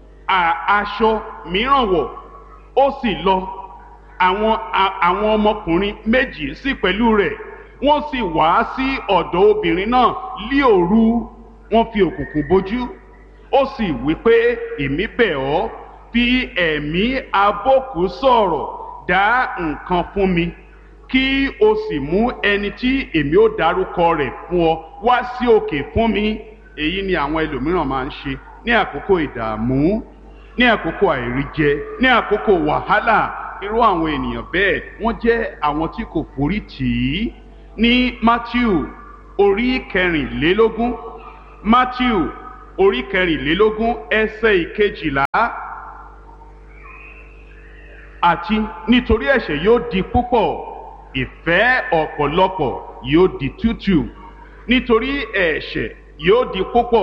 aṣọ mìíràn wọ̀ ó sì lọ àwọn àwọn ọmọkùnrin méjì sì pẹ̀lú rẹ̀ wọ́n sì wá sí ọ̀dọ̀ obìnrin náà lí òru wọ́n fi òkùnkùn bojú ó sì wí pé èmi bẹ̀ ọ́ fi ẹ̀mí abókù sọ̀rọ̀ dá nǹkan fún mi kí o sì mú ẹni tí èmi ó dárúkọ rẹ̀ fún ọ wá sí òkè fún mi èyí ni àwọn ẹlòmíràn máa ń ṣe ní àkókò ìdààmú ní àkókò àìríjẹ ní àkókò wàhálà irú àwọn ènìyàn bẹ́ẹ̀ wọ́n jẹ́ àwọn tí kò forí tì í ní Matthew orí kẹrìnlélógún Matthew orí kẹrìnlélógún ẹsẹ̀ ìkejìlá àti nítorí ẹ̀ṣẹ̀ yóò di púpọ̀ ìfẹ́ ọ̀pọ̀lọpọ̀ yóò di tútù nítorí ẹ̀ṣẹ̀ yóò di púpọ̀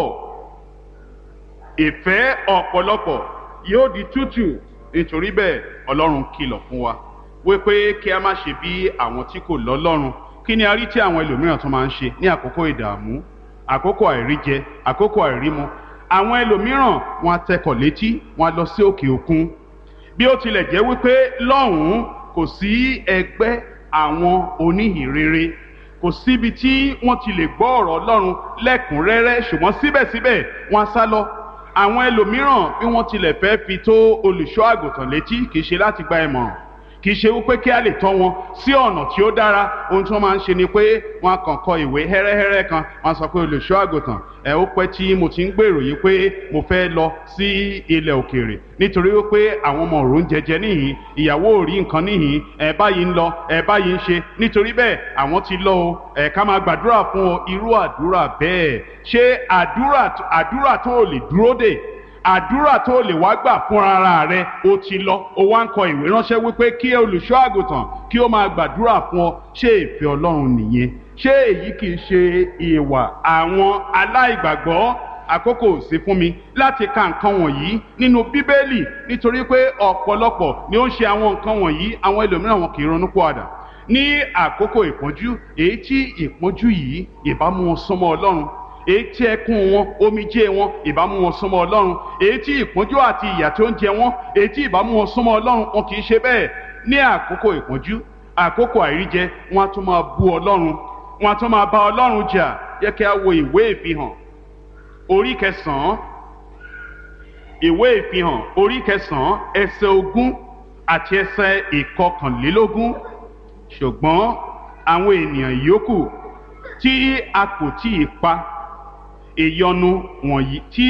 ìfẹ́ ọ̀pọ̀lọpọ̀ yóò di tútù nítorí bẹ́ẹ̀ ọlọ́run kìlọ̀ fún wa wípé kí a má ṣe bí àwọn tí kò lọ́lọ́run kí ni a rí tí àwọn ẹlòmíràn tó máa ń ṣe ní àkókò ìdààmú àkókò àìríjẹ àkókò àìrímu àwọn ẹlòmíràn wọn á tẹkọ̀ létí wọn á lọ sí òkè òkun bí ó tilẹ̀ jẹ́ wípé lọ́hùn-ún kò sí ẹgbẹ́ àwọn oníhìnrere kò síbi tí wọ́n ti lè gbọ́ ọ̀rọ̀ ọlọ́run lẹ́kùnrẹ́rẹ́ ṣùgbọ́n síbẹ̀síbẹ̀ wọ́n á sá lọ àwọn ẹlòmíràn bí wọ́n tilẹ̀ fẹ́ fi tó olùṣọ́ àgùntàn létí kì í ṣe láti gba ìmọ̀ràn kì í ṣe wípé kí a lè tọ́ wọn sí ọ̀nà tí ó dára ohun tí wọ́n máa ń ṣe ni pé wọ́n á kàn kọ ìwé hẹ́rẹ́hẹ́rẹ́ kan wọ́n á sọ pé olùṣọ́ àgùntàn ẹ̀ ó pẹ́ tí mo ti ń gbèrò yìí pé mo fẹ́ lọ sí ilẹ̀ òkèèrè nítorí wípé àwọn ọmọ òrùn jẹjẹ níhìn ìyàwó ò rí nǹkan níhìn ẹ̀ báyìí ń lọ ẹ̀ báyìí ń ṣe nítorí bẹ́ẹ̀ àwọn ti lọ o ẹ̀ ká máa gbàdúrà fún ọ irú àdúrà bẹ́ẹ̀ ṣé àdúrà àdúrà tó lè dúró dè àdúrà tó lè wá gbà fún ara rẹ o ti lọ o wá ń kọ ìwé ránṣẹ́ wípé kí olùṣọ́ àgùntàn kí ó máa gbàdúrà fún ọ ṣé ìfẹ́ Ọlọ́run nìyẹn ṣé èyí kì í ṣe ìwà àwọn aláìgbàgbọ́ àkókò sí fún mi láti ka nǹkan wọ̀nyí nínú bíbélì nítorí pé ọ̀pọ̀lọpọ̀ ni ó ń ṣe àwọn nǹkan wọ̀nyí àwọn ẹlòmíràn wọn kì í ronú pọ̀àdà ní àkókò ìpọ́njú èyí tí ìpọ́njú yìí ìbámu wọn súnmọ́ Ọlọ́run èyí tí ẹkún wọn omijé wọn ìbámu wọn súnmọ́ Ọlọ́run èyí tí ìpọ́njú àti ìyà tó ń jẹ wọn èyí tí ìbámu wọn súnmọ́ Ọlọ́run wọn kì í ṣe bẹ́ẹ̀ ní àkókò ìpọ́njú àkókò àìríjẹ wọn á tún máa bú Ọlọ́run wọn á tún máa bá Ọlọ́run jà yẹ kí a wo ìwé ìfihàn orí kẹsànán ìwé ìfihàn orí kẹsànán ẹsẹ̀ ogún àti ẹsẹ̀ ìkọkànlélógún ṣùgbọ́n àwọn ènìyàn yòókù tí a kò tí ì pa ìyọnu wọ̀nyí tí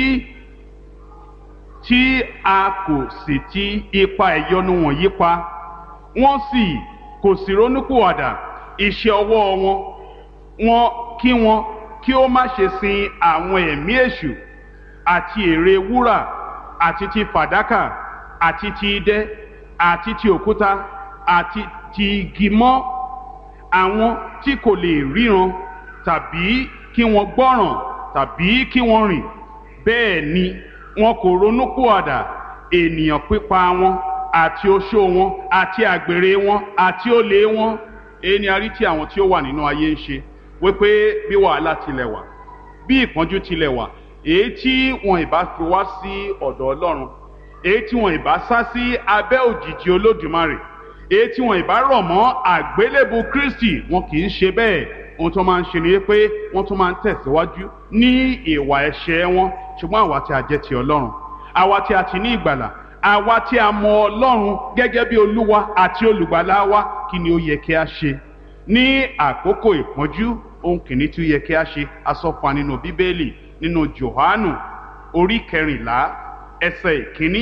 tí a kò sì ti ipa ìyọnu wọ̀nyí pa wọ́n sì kò sì ronúpìwàdà iṣẹ́ ọwọ́ wọn wọn kí wọn kí ó má ṣe sin àwọn ẹ̀mí èṣù àti ère wúrà àti ti fàdákà àti ti idẹ àti ti òkúta àti ti igi mọ́ àwọn tí kò lè ríran tàbí kí wọ́n gbọ́ràn tàbí kí wọ́n rìn bẹ́ẹ̀ ni wọn kò ronúpìwàdà ènìyàn pípa wọn àti oṣó wọn àti àgbèrè wọn àti olè wọn èyí ni a rí tí àwọn tí ó wà nínú ayé ń ṣe wípé bí wàhálà tilẹ̀ wà bí ìpọ́njú tilẹ̀ wà èyí tí wọn ìbá fi wá sí ọ̀dọ̀ Ọlọ́run èyí tí wọn ìbá sá sí abẹ́ òjìji Olódùmarè èyí tí wọn ìbá rọ̀ mọ́ àgbélébù Kristi wọn kì í ṣe bẹ́ẹ̀ ohun tó máa ń ṣe ni pé wọ́n tún máa ń tẹ̀síwájú ní ìwà ẹ̀ṣẹ̀ wọn ṣùgbọ́n àwa tí a jẹ́ ti Ọlọ́run àwa tí a ti ní ìgbàlà àwa tí a mọ Ọlọ́run gẹ́gẹ́ bí Olúwa àti olùgbàlà wa kí ni ó yẹ kí a ṣe ní àkókò ìpọ́njú ohun kìíní tí ó yẹ kí a ṣe asọ́fà nínú bíbélì nínú Jòhánù orí kẹrìnlá ẹsẹ̀ ìkíní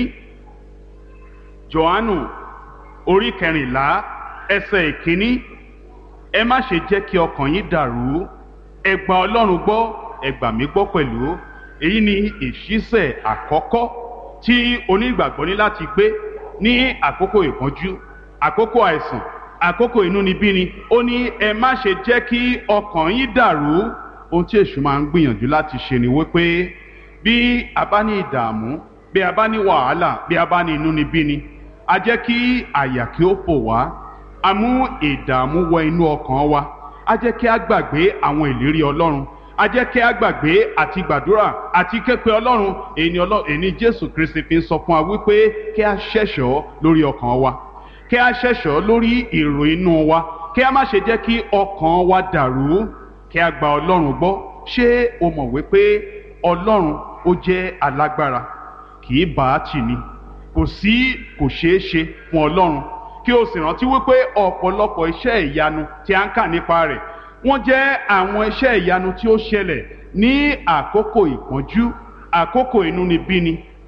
Jòhánù orí kẹrìnlá ẹsẹ̀ ìkíní ẹ má ṣe jẹ́ kí ọkàn yín dàrú ẹ gba Ọlọ́run gbọ́ ẹ gbà mí gbọ́ pẹ̀lú èyí ni ìṣísẹ̀ àkọ́kọ́ tí onígbàgbọ́ ní láti gbé ní àkókò ìpọ́njú àkókò àìsàn àkókò inúnibíni ó ní ẹ má ṣe jẹ́ kí ọkàn yín dàrú ohun tí èṣù máa ń gbìyànjú láti ṣe ni wípé bí a bá ní ìdààmú bí a bá ní wàhálà bí a bá ní inúnibíni a jẹ́ kí àyà kí ó fò wá a mú ìdààmú wọ inú ọkàn wa a jẹ́ kí a gbàgbé àwọn ìlérí Ọlọ́run a jẹ́ kí a gbàgbé àti gbàdúrà àti képe Ọlọ́run èyí ni Jésù Kristi fi ń sọ fún wa wípé kí a ṣẹ̀ṣọ́ lórí ọkàn wa kí a ṣẹ̀ṣọ́ lórí èrò inú wa kí a má ṣe jẹ́ kí ọkàn wa dàrú kí a gba ọlọ́run gbọ́ ṣé o mọ̀ wípé ọlọ́run ó jẹ́ alágbára kì í bá a tì ní kò sí kò ṣeé ṣe fún ọlọ́run kí o sì rántí wípé ọ̀pọ̀lọpọ̀ iṣẹ́ ìyanu tí a ń kà nípa rẹ̀ wọ́n jẹ́ àwọn iṣẹ́ ìyanu tí ó ṣẹlẹ̀ ní àkókò ìpọ́njú àkókò inúnibíni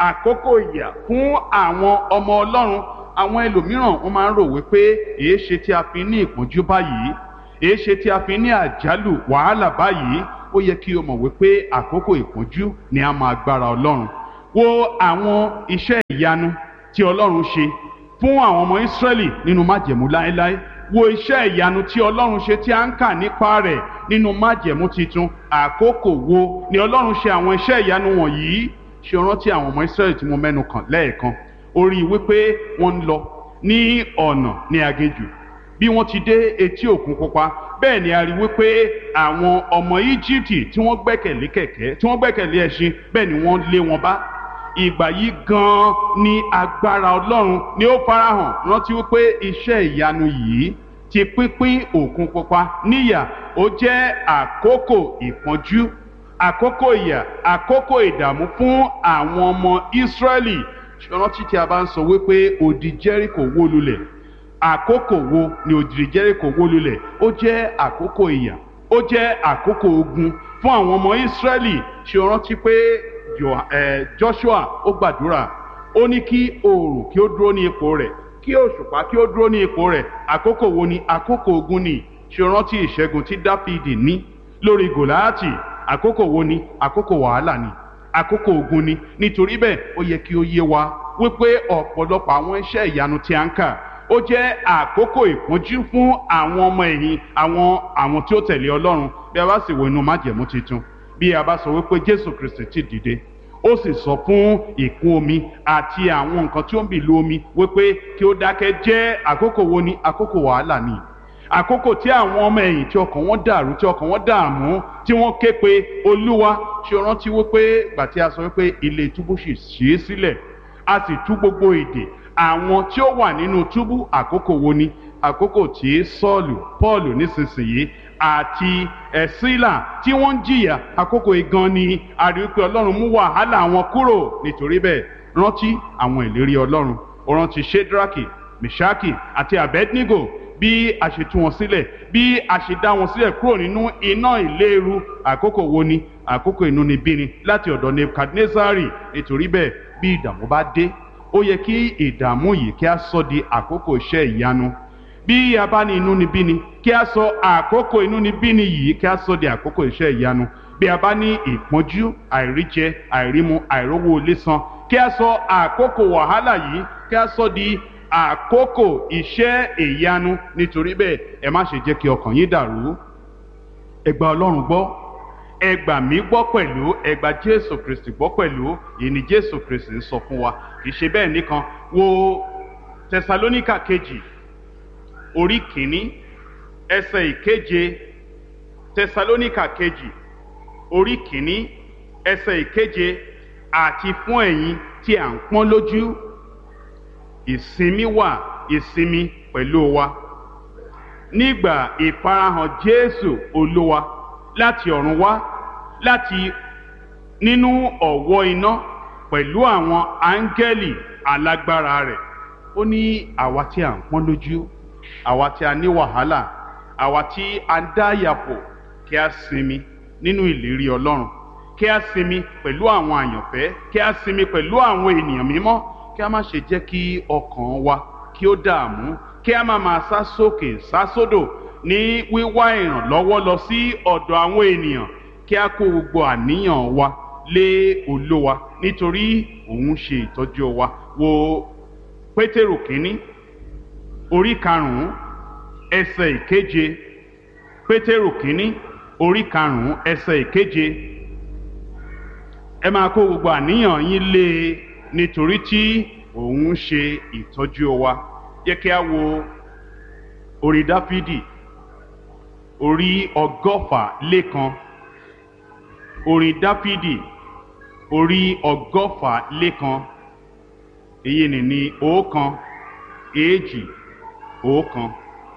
àkókò ìyà fún àwọn ọmọ ọlọ́run àwọn ẹlòmíràn wọ́n máa ń rò wípé èé ṣe tí a fi ní ìpọ́njú báyìí èé ṣe tí a fi ní àjálù wàhálà báyìí ó yẹ kí o mọ̀ wípé àkókò ìpọ́njú ni a máa gbára ọlọ́run wo àwọn iṣẹ́ ìyanu tí ọlọ́run ṣe fún àwọn ọmọ ìsírẹ́lì nínú májẹ̀mú láéláé wo iṣẹ́ ìyanu tí ọlọ́run ṣe tí a ń kà nípa rẹ̀ nínú májẹ̀mú titun àkókò wo ni ọlọ́run ṣe àwọn iṣẹ́ ìyanu wọ̀nyí ṣe rántí àwọn ọmọ ìsírẹ́lì tí mo mẹ́nu kàn lẹ́ẹ̀kan orí wípé wọ́n ń lọ ní ọ̀nà ní aginjù bí wọ́n ti dé etí òkun pupa bẹ́ẹ̀ ni a rí wípé àwọn ọmọ íjíbítì tí wọ́n gbẹ́kẹ̀lé kẹ̀kẹ́ tí wọ́n gbẹ́kẹ̀lé ẹṣin bẹ́ẹ̀ ni wọ́n lé wọn bá ìgbà yìí gan-an ni agbára ọlọ́run ni ó farahàn rántí wípé iṣẹ́ ìyanu yìí ti pínpín òkun pupa níyà ó jẹ́ àkókò ìpọ́njú àkókò ìyà àkókò ìdààmú fún àwọn ọmọ ìsírẹ́lì rántí tí a bá ń sọ wípé odi jẹ́ríkò wó lulẹ̀ àkókò wo ni odi jẹ́ríkò wó lulẹ̀ ó jẹ́ àkókò ìyà ó jẹ́ àkókò ogun fún àwọn ọmọ ìsírẹ́lì ṣe rántí pé joshua ó gbàdúrà ó ní kí oòrùn kí ó dúró ní ipò rẹ̀ kí òṣùpá kí ó dúró ní ipò rẹ̀ àkókò wo ni àkókò ogun ni ṣe rántí ìṣẹ́gun tí dáfídì ní lórí gòláàtì àkókò wo ni àkókò wàhálà ni àkókò ogun ni nítorí bẹ́ẹ̀ ó yẹ kí ó yé wa wípé ọ̀pọ̀lọpọ̀ àwọn iṣẹ́ ìyanu tí a ń kà ó jẹ́ àkókò ìpọ́njú fún àwọn ọmọ ẹ̀yìn àwọn àwọn tí ó tẹ̀lé ọlọ́run bí a bá sì wo inú májẹ̀mú tuntun bí a bá sọ wípé jésù kristi ti dìde ó sì sọ fún ìkún omi àti àwọn nǹkan tí ó ń bì lu omi wípé kí ó dákẹ́ jẹ́ àkókò wo ni àkókò wàhálà ni àkókò tí àwọn ọmọ ẹ̀yìn tí ọkàn wọn dàrú tí ọkàn wọn dààmú tí wọ́n ké pe olúwa ṣe rántí wípé gbà tí a sọ wípé ilé túbú sì ṣí sílẹ̀ a sì tú gbogbo èdè àwọn tí ó wà nínú túbú àkókò wo ni àkókò tí sọ́ọ̀lù pọ́ọ̀lù nísinsìnyí àti ẹ̀sílà tí wọ́n ń jìyà àkókò igan ni a rí pé ọlọ́run mú wàhálà wọn kúrò nítorí bẹ́ẹ̀ rántí àwọn ìlérí ọlọ́run ó rántí shedraki meshaki àti abednego bí a ṣe tú wọn sílẹ̀ bí a ṣe dá wọn sílẹ̀ kúrò nínú iná ìléru àkókò wo ni àkókò inúnibíni láti ọ̀dọ̀ nebukadnezari nítorí bẹ́ẹ̀ bí ìdààmú bá dé ó yẹ kí ìdààmú yìí kí a sọ di àkókò iṣẹ́ ìyanu bí a bá ní inúnibíni kí a sọ àkókò inúnibíni yìí kí a sọ di àkókò iṣẹ́ ìyanu bí a bá ní ìpọ́njú àìríjẹ àìrímu àìrówó ilé san kí a sọ àkókò wàhálà yìí kí a sọ di àkókò iṣẹ́ ìyanu nítorí bẹ́ẹ̀ ẹ má ṣe jẹ́ kí ọkàn yín dàrú ẹ gba ọlọ́run gbọ́ ẹ gbà mí gbọ́ pẹ̀lú ẹ gba jésù kristi gbọ́ pẹ̀lú èyí ni jésù kristi ń sọ fún wa kì í ṣe bẹ́ẹ̀ nìkan wo tẹsalóníkà kejì orí kìíní ẹsẹ̀ ìkeje tẹsalóníkà kejì orí kìíní ẹsẹ̀ ìkeje àti fún ẹ̀yin tí à ń pọ́n lójú ìsinmi wà ìsinmi pẹ̀lú wa nígbà ìfarahàn jésù olúwa láti ọ̀run wá láti nínú ọ̀wọ́ iná pẹ̀lú àwọn áńgẹ́lì alágbára rẹ̀ ó ní àwa tí à ń pọ́n lójú àwa tí a ní wàhálà àwa tí a ń dá yàpò kí a sinmi nínú ìlérí ọlọ́run kí a sinmi pẹ̀lú àwọn àyànfẹ́ kí a sinmi pẹ̀lú àwọn ènìyàn mímọ́ kí a má ṣe jẹ́ kí ọkàn wa kí ó dààmú kí a má máa sá sókè sá sódò ní wíwá ìrànlọ́wọ́ lọ sí ọ̀dọ̀ àwọn ènìyàn kí a kó gbogbo àníyàn wa lé olówa nítorí òun ṣe ìtọ́jú wa wo pétérù kínní orí karùnún ẹsẹ̀ ìkeje pétérù kínní orí karùnún ẹsẹ̀ ìkeje ẹ máa kó gbogbo àníyàn yín lé e nítorí tí òun ṣe ìtọ́jú wa yẹ kí a wo orí dáfídì orí ọgọ́fà lẹ́kan orin dáfídì orí ọgọ́fà lẹ́kan èyí ni ní ọ̀kan èjì ọ̀kan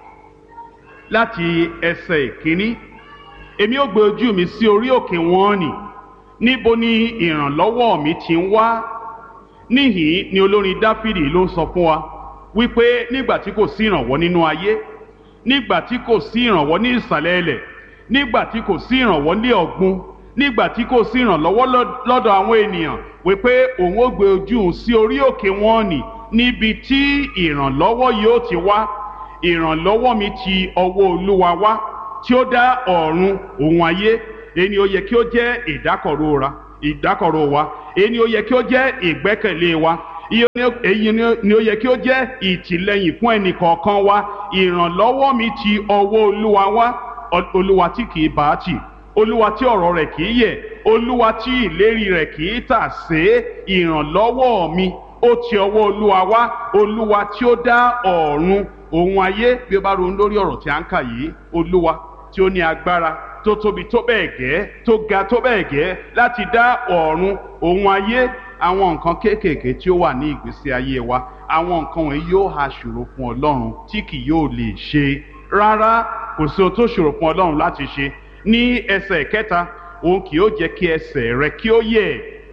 láti ẹsẹ̀ ìkíní èmi ó gbé ojú mi sí orí òkè wọn nì níbo ni ìrànlọ́wọ́ mi ti ń wá níhìn ni olórin dáfídì ló ń sọ fún wa wípé nígbà tí kò sí ìrànwọ́ nínú ayé nígbà tí kò sí ìrànwọ́ ní ìsàlẹ̀ ilẹ̀ nígbà tí kò sí ìrànwọ́ ní ọ̀gbun nígbà tí kò sí ìrànlọ́wọ́ lọ́dọ̀ àwọn ènìyàn wípé òun ó gbé ojú òun sí orí òkè wọn nì níbi tí ìrànlọ́wọ́ yóò ti wá ìrànlọ́wọ́ mi ti ọwọ́ olúwa wá tí ó dá ọ̀run òun ayé èyí ni ó yẹ kí ó jẹ́ ìdákọ̀ró ra ìdákọ̀ró wa èyí ni ó yẹ kí ó jẹ́ ìgbẹ́kẹ̀lé wa èyí ni ó yẹ kí ó jẹ́ ìtìlẹ́yìn fún ẹnì kọ̀ọ̀kan wa ìrànlọ́wọ́ mi ti ọwọ́ olúwa wá olúwa tí kì í bá tì olúwa tí ọ̀rọ̀ rẹ̀ kì í yẹ̀ olúwa tí ìlérí rẹ̀ kì í tà sé ìrànlọ́wọ́ mi ó ti ọwọ́ olúwa wá olúwa tí ó dá ọ̀run òun ayé bí ó bá ronú lórí ọ̀rọ̀ tí a ń kà yìí olúwa tí ó ní agbára tó tóbi tó bẹ́ẹ̀ gẹ́ tó ga tó bẹ́ẹ̀ gẹ́ láti dá ọ̀run òun ayé àwọn nǹkan kéékèèké tí ó wà ní ìgbésí ayé wa àwọn nǹkan wọ̀nyí yóò ha ṣòro fún ọlọ́run tí kì yóò lè ṣe rárá kò sí ohun tó ṣòro fún ọlọ́run láti ṣe ní ẹsẹ̀ kẹta òun kì yóò jẹ́ kí ẹsẹ̀ rẹ kí ó yẹ̀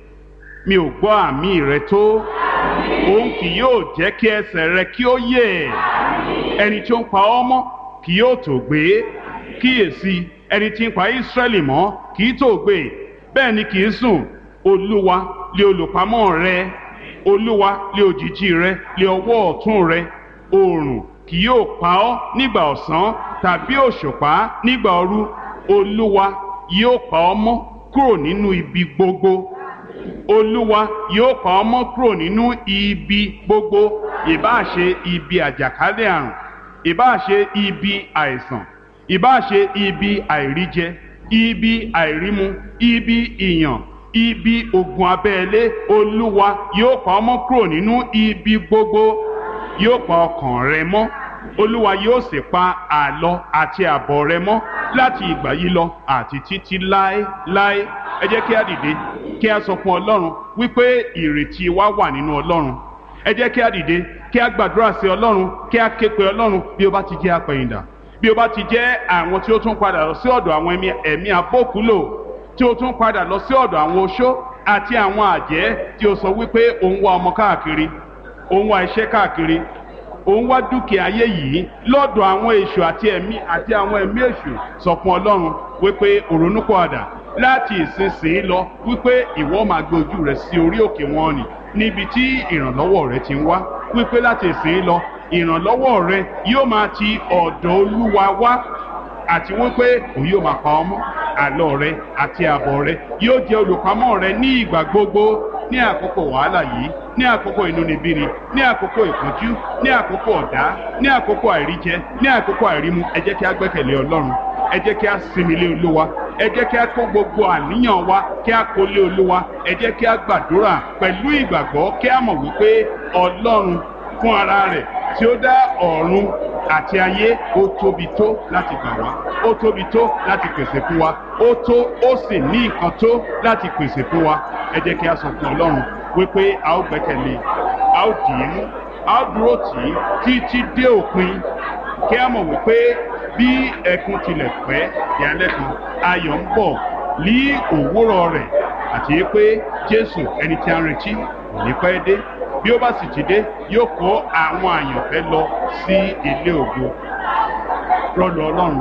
mi ò gbọ́ àmì rẹ tó òun kì yóò jẹ́ kí ẹsẹ̀ rẹ kí ó yẹ̀ ẹni tí ó ń pa ọ́ mọ́ kì yóò tó gbé kíyèsí ẹni tí ń pa Ísírẹ́lì mọ́ kì í tó gbé bẹ́ẹ̀ ni kì í sùn olúwa lé olùpamọ́ rẹ olúwa lé òjìji rẹ lé ọwọ́ ọ̀tún rẹ oòrùn kì yóò pa ọ́ nígbà ọ̀sán tàbí òṣùpá nígbà òru olúwa yóò pa ọ́ mọ́ kúrò nínú ibi gbogbo olúwa yóò pa ọ́ mọ́ kúrò nínú ibi gbogbo ìbáà ṣe ibi àjàkálẹ̀ àrùn ìbáà ṣe ibi àìsàn ìbáà ṣe ibi àìríjẹ ibi àìrímu ibi ìyàn ibi ogun abẹ́lé olúwa yóò pa ọ́ mọ́ kúrò nínú ibi gbogbo yóò pa ọkàn rẹ mọ́ olúwa yóò sì pa àlọ àti àbọ̀ rẹ mọ́ láti ìgbà yìí lọ àti títí láéláé ẹ jẹ́ kí a dìde kí a sọ fún ọlọ́run wípé ìrètí wa wà nínú ọlọ́run ẹ jẹ́ kí a dìde kí a gbàdúrà sí ọlọ́run kí a ké pe ọlọ́run bí ó bá ti jẹ́ apẹ̀yìndà bí ó bá ti jẹ́ àwọn tí ó tún padà lọ sí ọ̀dọ̀ àwọn ẹ̀mí abókúlò tí ó tún padà lọ sí ọ̀dọ̀ àwọn oṣó àti àwọn àjẹ́ tí ó sọ wípé òun wá ọmọ káàkiri òun wá iṣẹ́ káàkiri òun wá dúkìá ayé yìí lọ́dọ̀ àwọn èṣù àti ẹ̀mí àti àwọn ẹ̀mí èṣù sọ fún ọlọ́run wípé òrónúpọ̀àdà láti ìsinsìnyí lọ wípé ìwọ máa gbé ojú rẹ sí orí òkè wọn nì níbi tí ìrànlọ́wọ́ rẹ ti ń wá wípé láti ìsinsìnyí lọ ìrànlọ́wọ́ rẹ yóò máa ti ọ̀dọ̀ olúwa wá àti wípé òun yóò máa pa ọmọ àlọ rẹ àti àbọ̀ rẹ yóò jẹ́ olùpamọ́ rẹ ní ìgbà gbogbo ní àkókò wàhálà yìí ní àkókò inúnibíni ní àkókò ìpọ́njú ní àkókò ọ̀dá ní àkókò àìríjẹ ní àkókò àìrímu ẹ jẹ́ kí a gbẹ́kẹ̀lé ọlọ́run ẹ jẹ́ kí a sinmi lé olúwa ẹ jẹ́ kí a kó gbogbo àníyàn wa kí a kó lé olúwa ẹ jẹ́ kí a gbàdúrà pẹ̀lú ìgbàgbọ́ kí a mọ̀ wípé ọlọ́run fún ara rẹ̀ tí ó dá ọ̀run àti ayé ó tóbi tó láti gbà wá ó tóbi tó láti pèsè fún wa ó tó ó sì ní nǹkan tó láti pèsè fún wa ẹ jẹ́ kí a sọ fún ọlọ́run wípé a ó gbẹ́kẹ̀lé a ó dì í mú a ó dúró tì í títí dé òpin kí a mọ̀ wípé bí ẹkún tilẹ̀ pẹ́ ìyálẹ́ kan ayọ̀ ń bọ̀ ní òwúrọ̀ rẹ̀ àti pé jésù ẹni tí a ń retí kò ní pẹ́ dé bí ó bá sì ti dé yóò kó àwọn àyànfẹ́ lọ sí ilé ògo rọlù ọlọ́run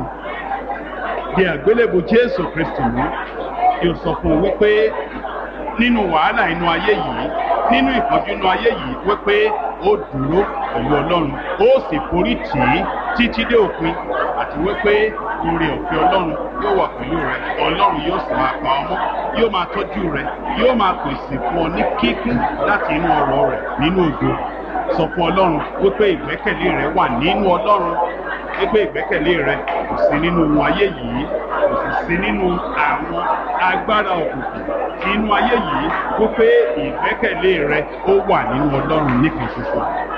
di àgbélébù jésù kristu mú kí o sọ fún un wípé nínú wàhálà inú ayé yìí nínú ìpọ́njú inú ayé yìí wípé ó dúró pẹ̀lú ọlọ́run ó sì forí tì í títí dé òpin àti wípé oore ọ̀fẹ́ ọlọ́run yóò wà pẹ̀lú rẹ ọlọ́run yóò sì máa pa ọmọ yóò máa tọ́jú rẹ yóò máa pèsè fún ọ ní kíkún láti inú ọrọ̀ rẹ nínú ògo sọ fún ọlọ́run wípé ìgbẹ́kẹ̀lé rẹ wà nínú ọlọ́run wípé ìgbẹ́kẹ̀lé rẹ kò sí nínú ohun ayé yìí kò sì sí nínú àwọn agbára òkùnkùn inú ayé yìí wípé ìgbẹ́kẹ̀lé rẹ ó wà nínú ọlọ́run nìkan ṣoṣo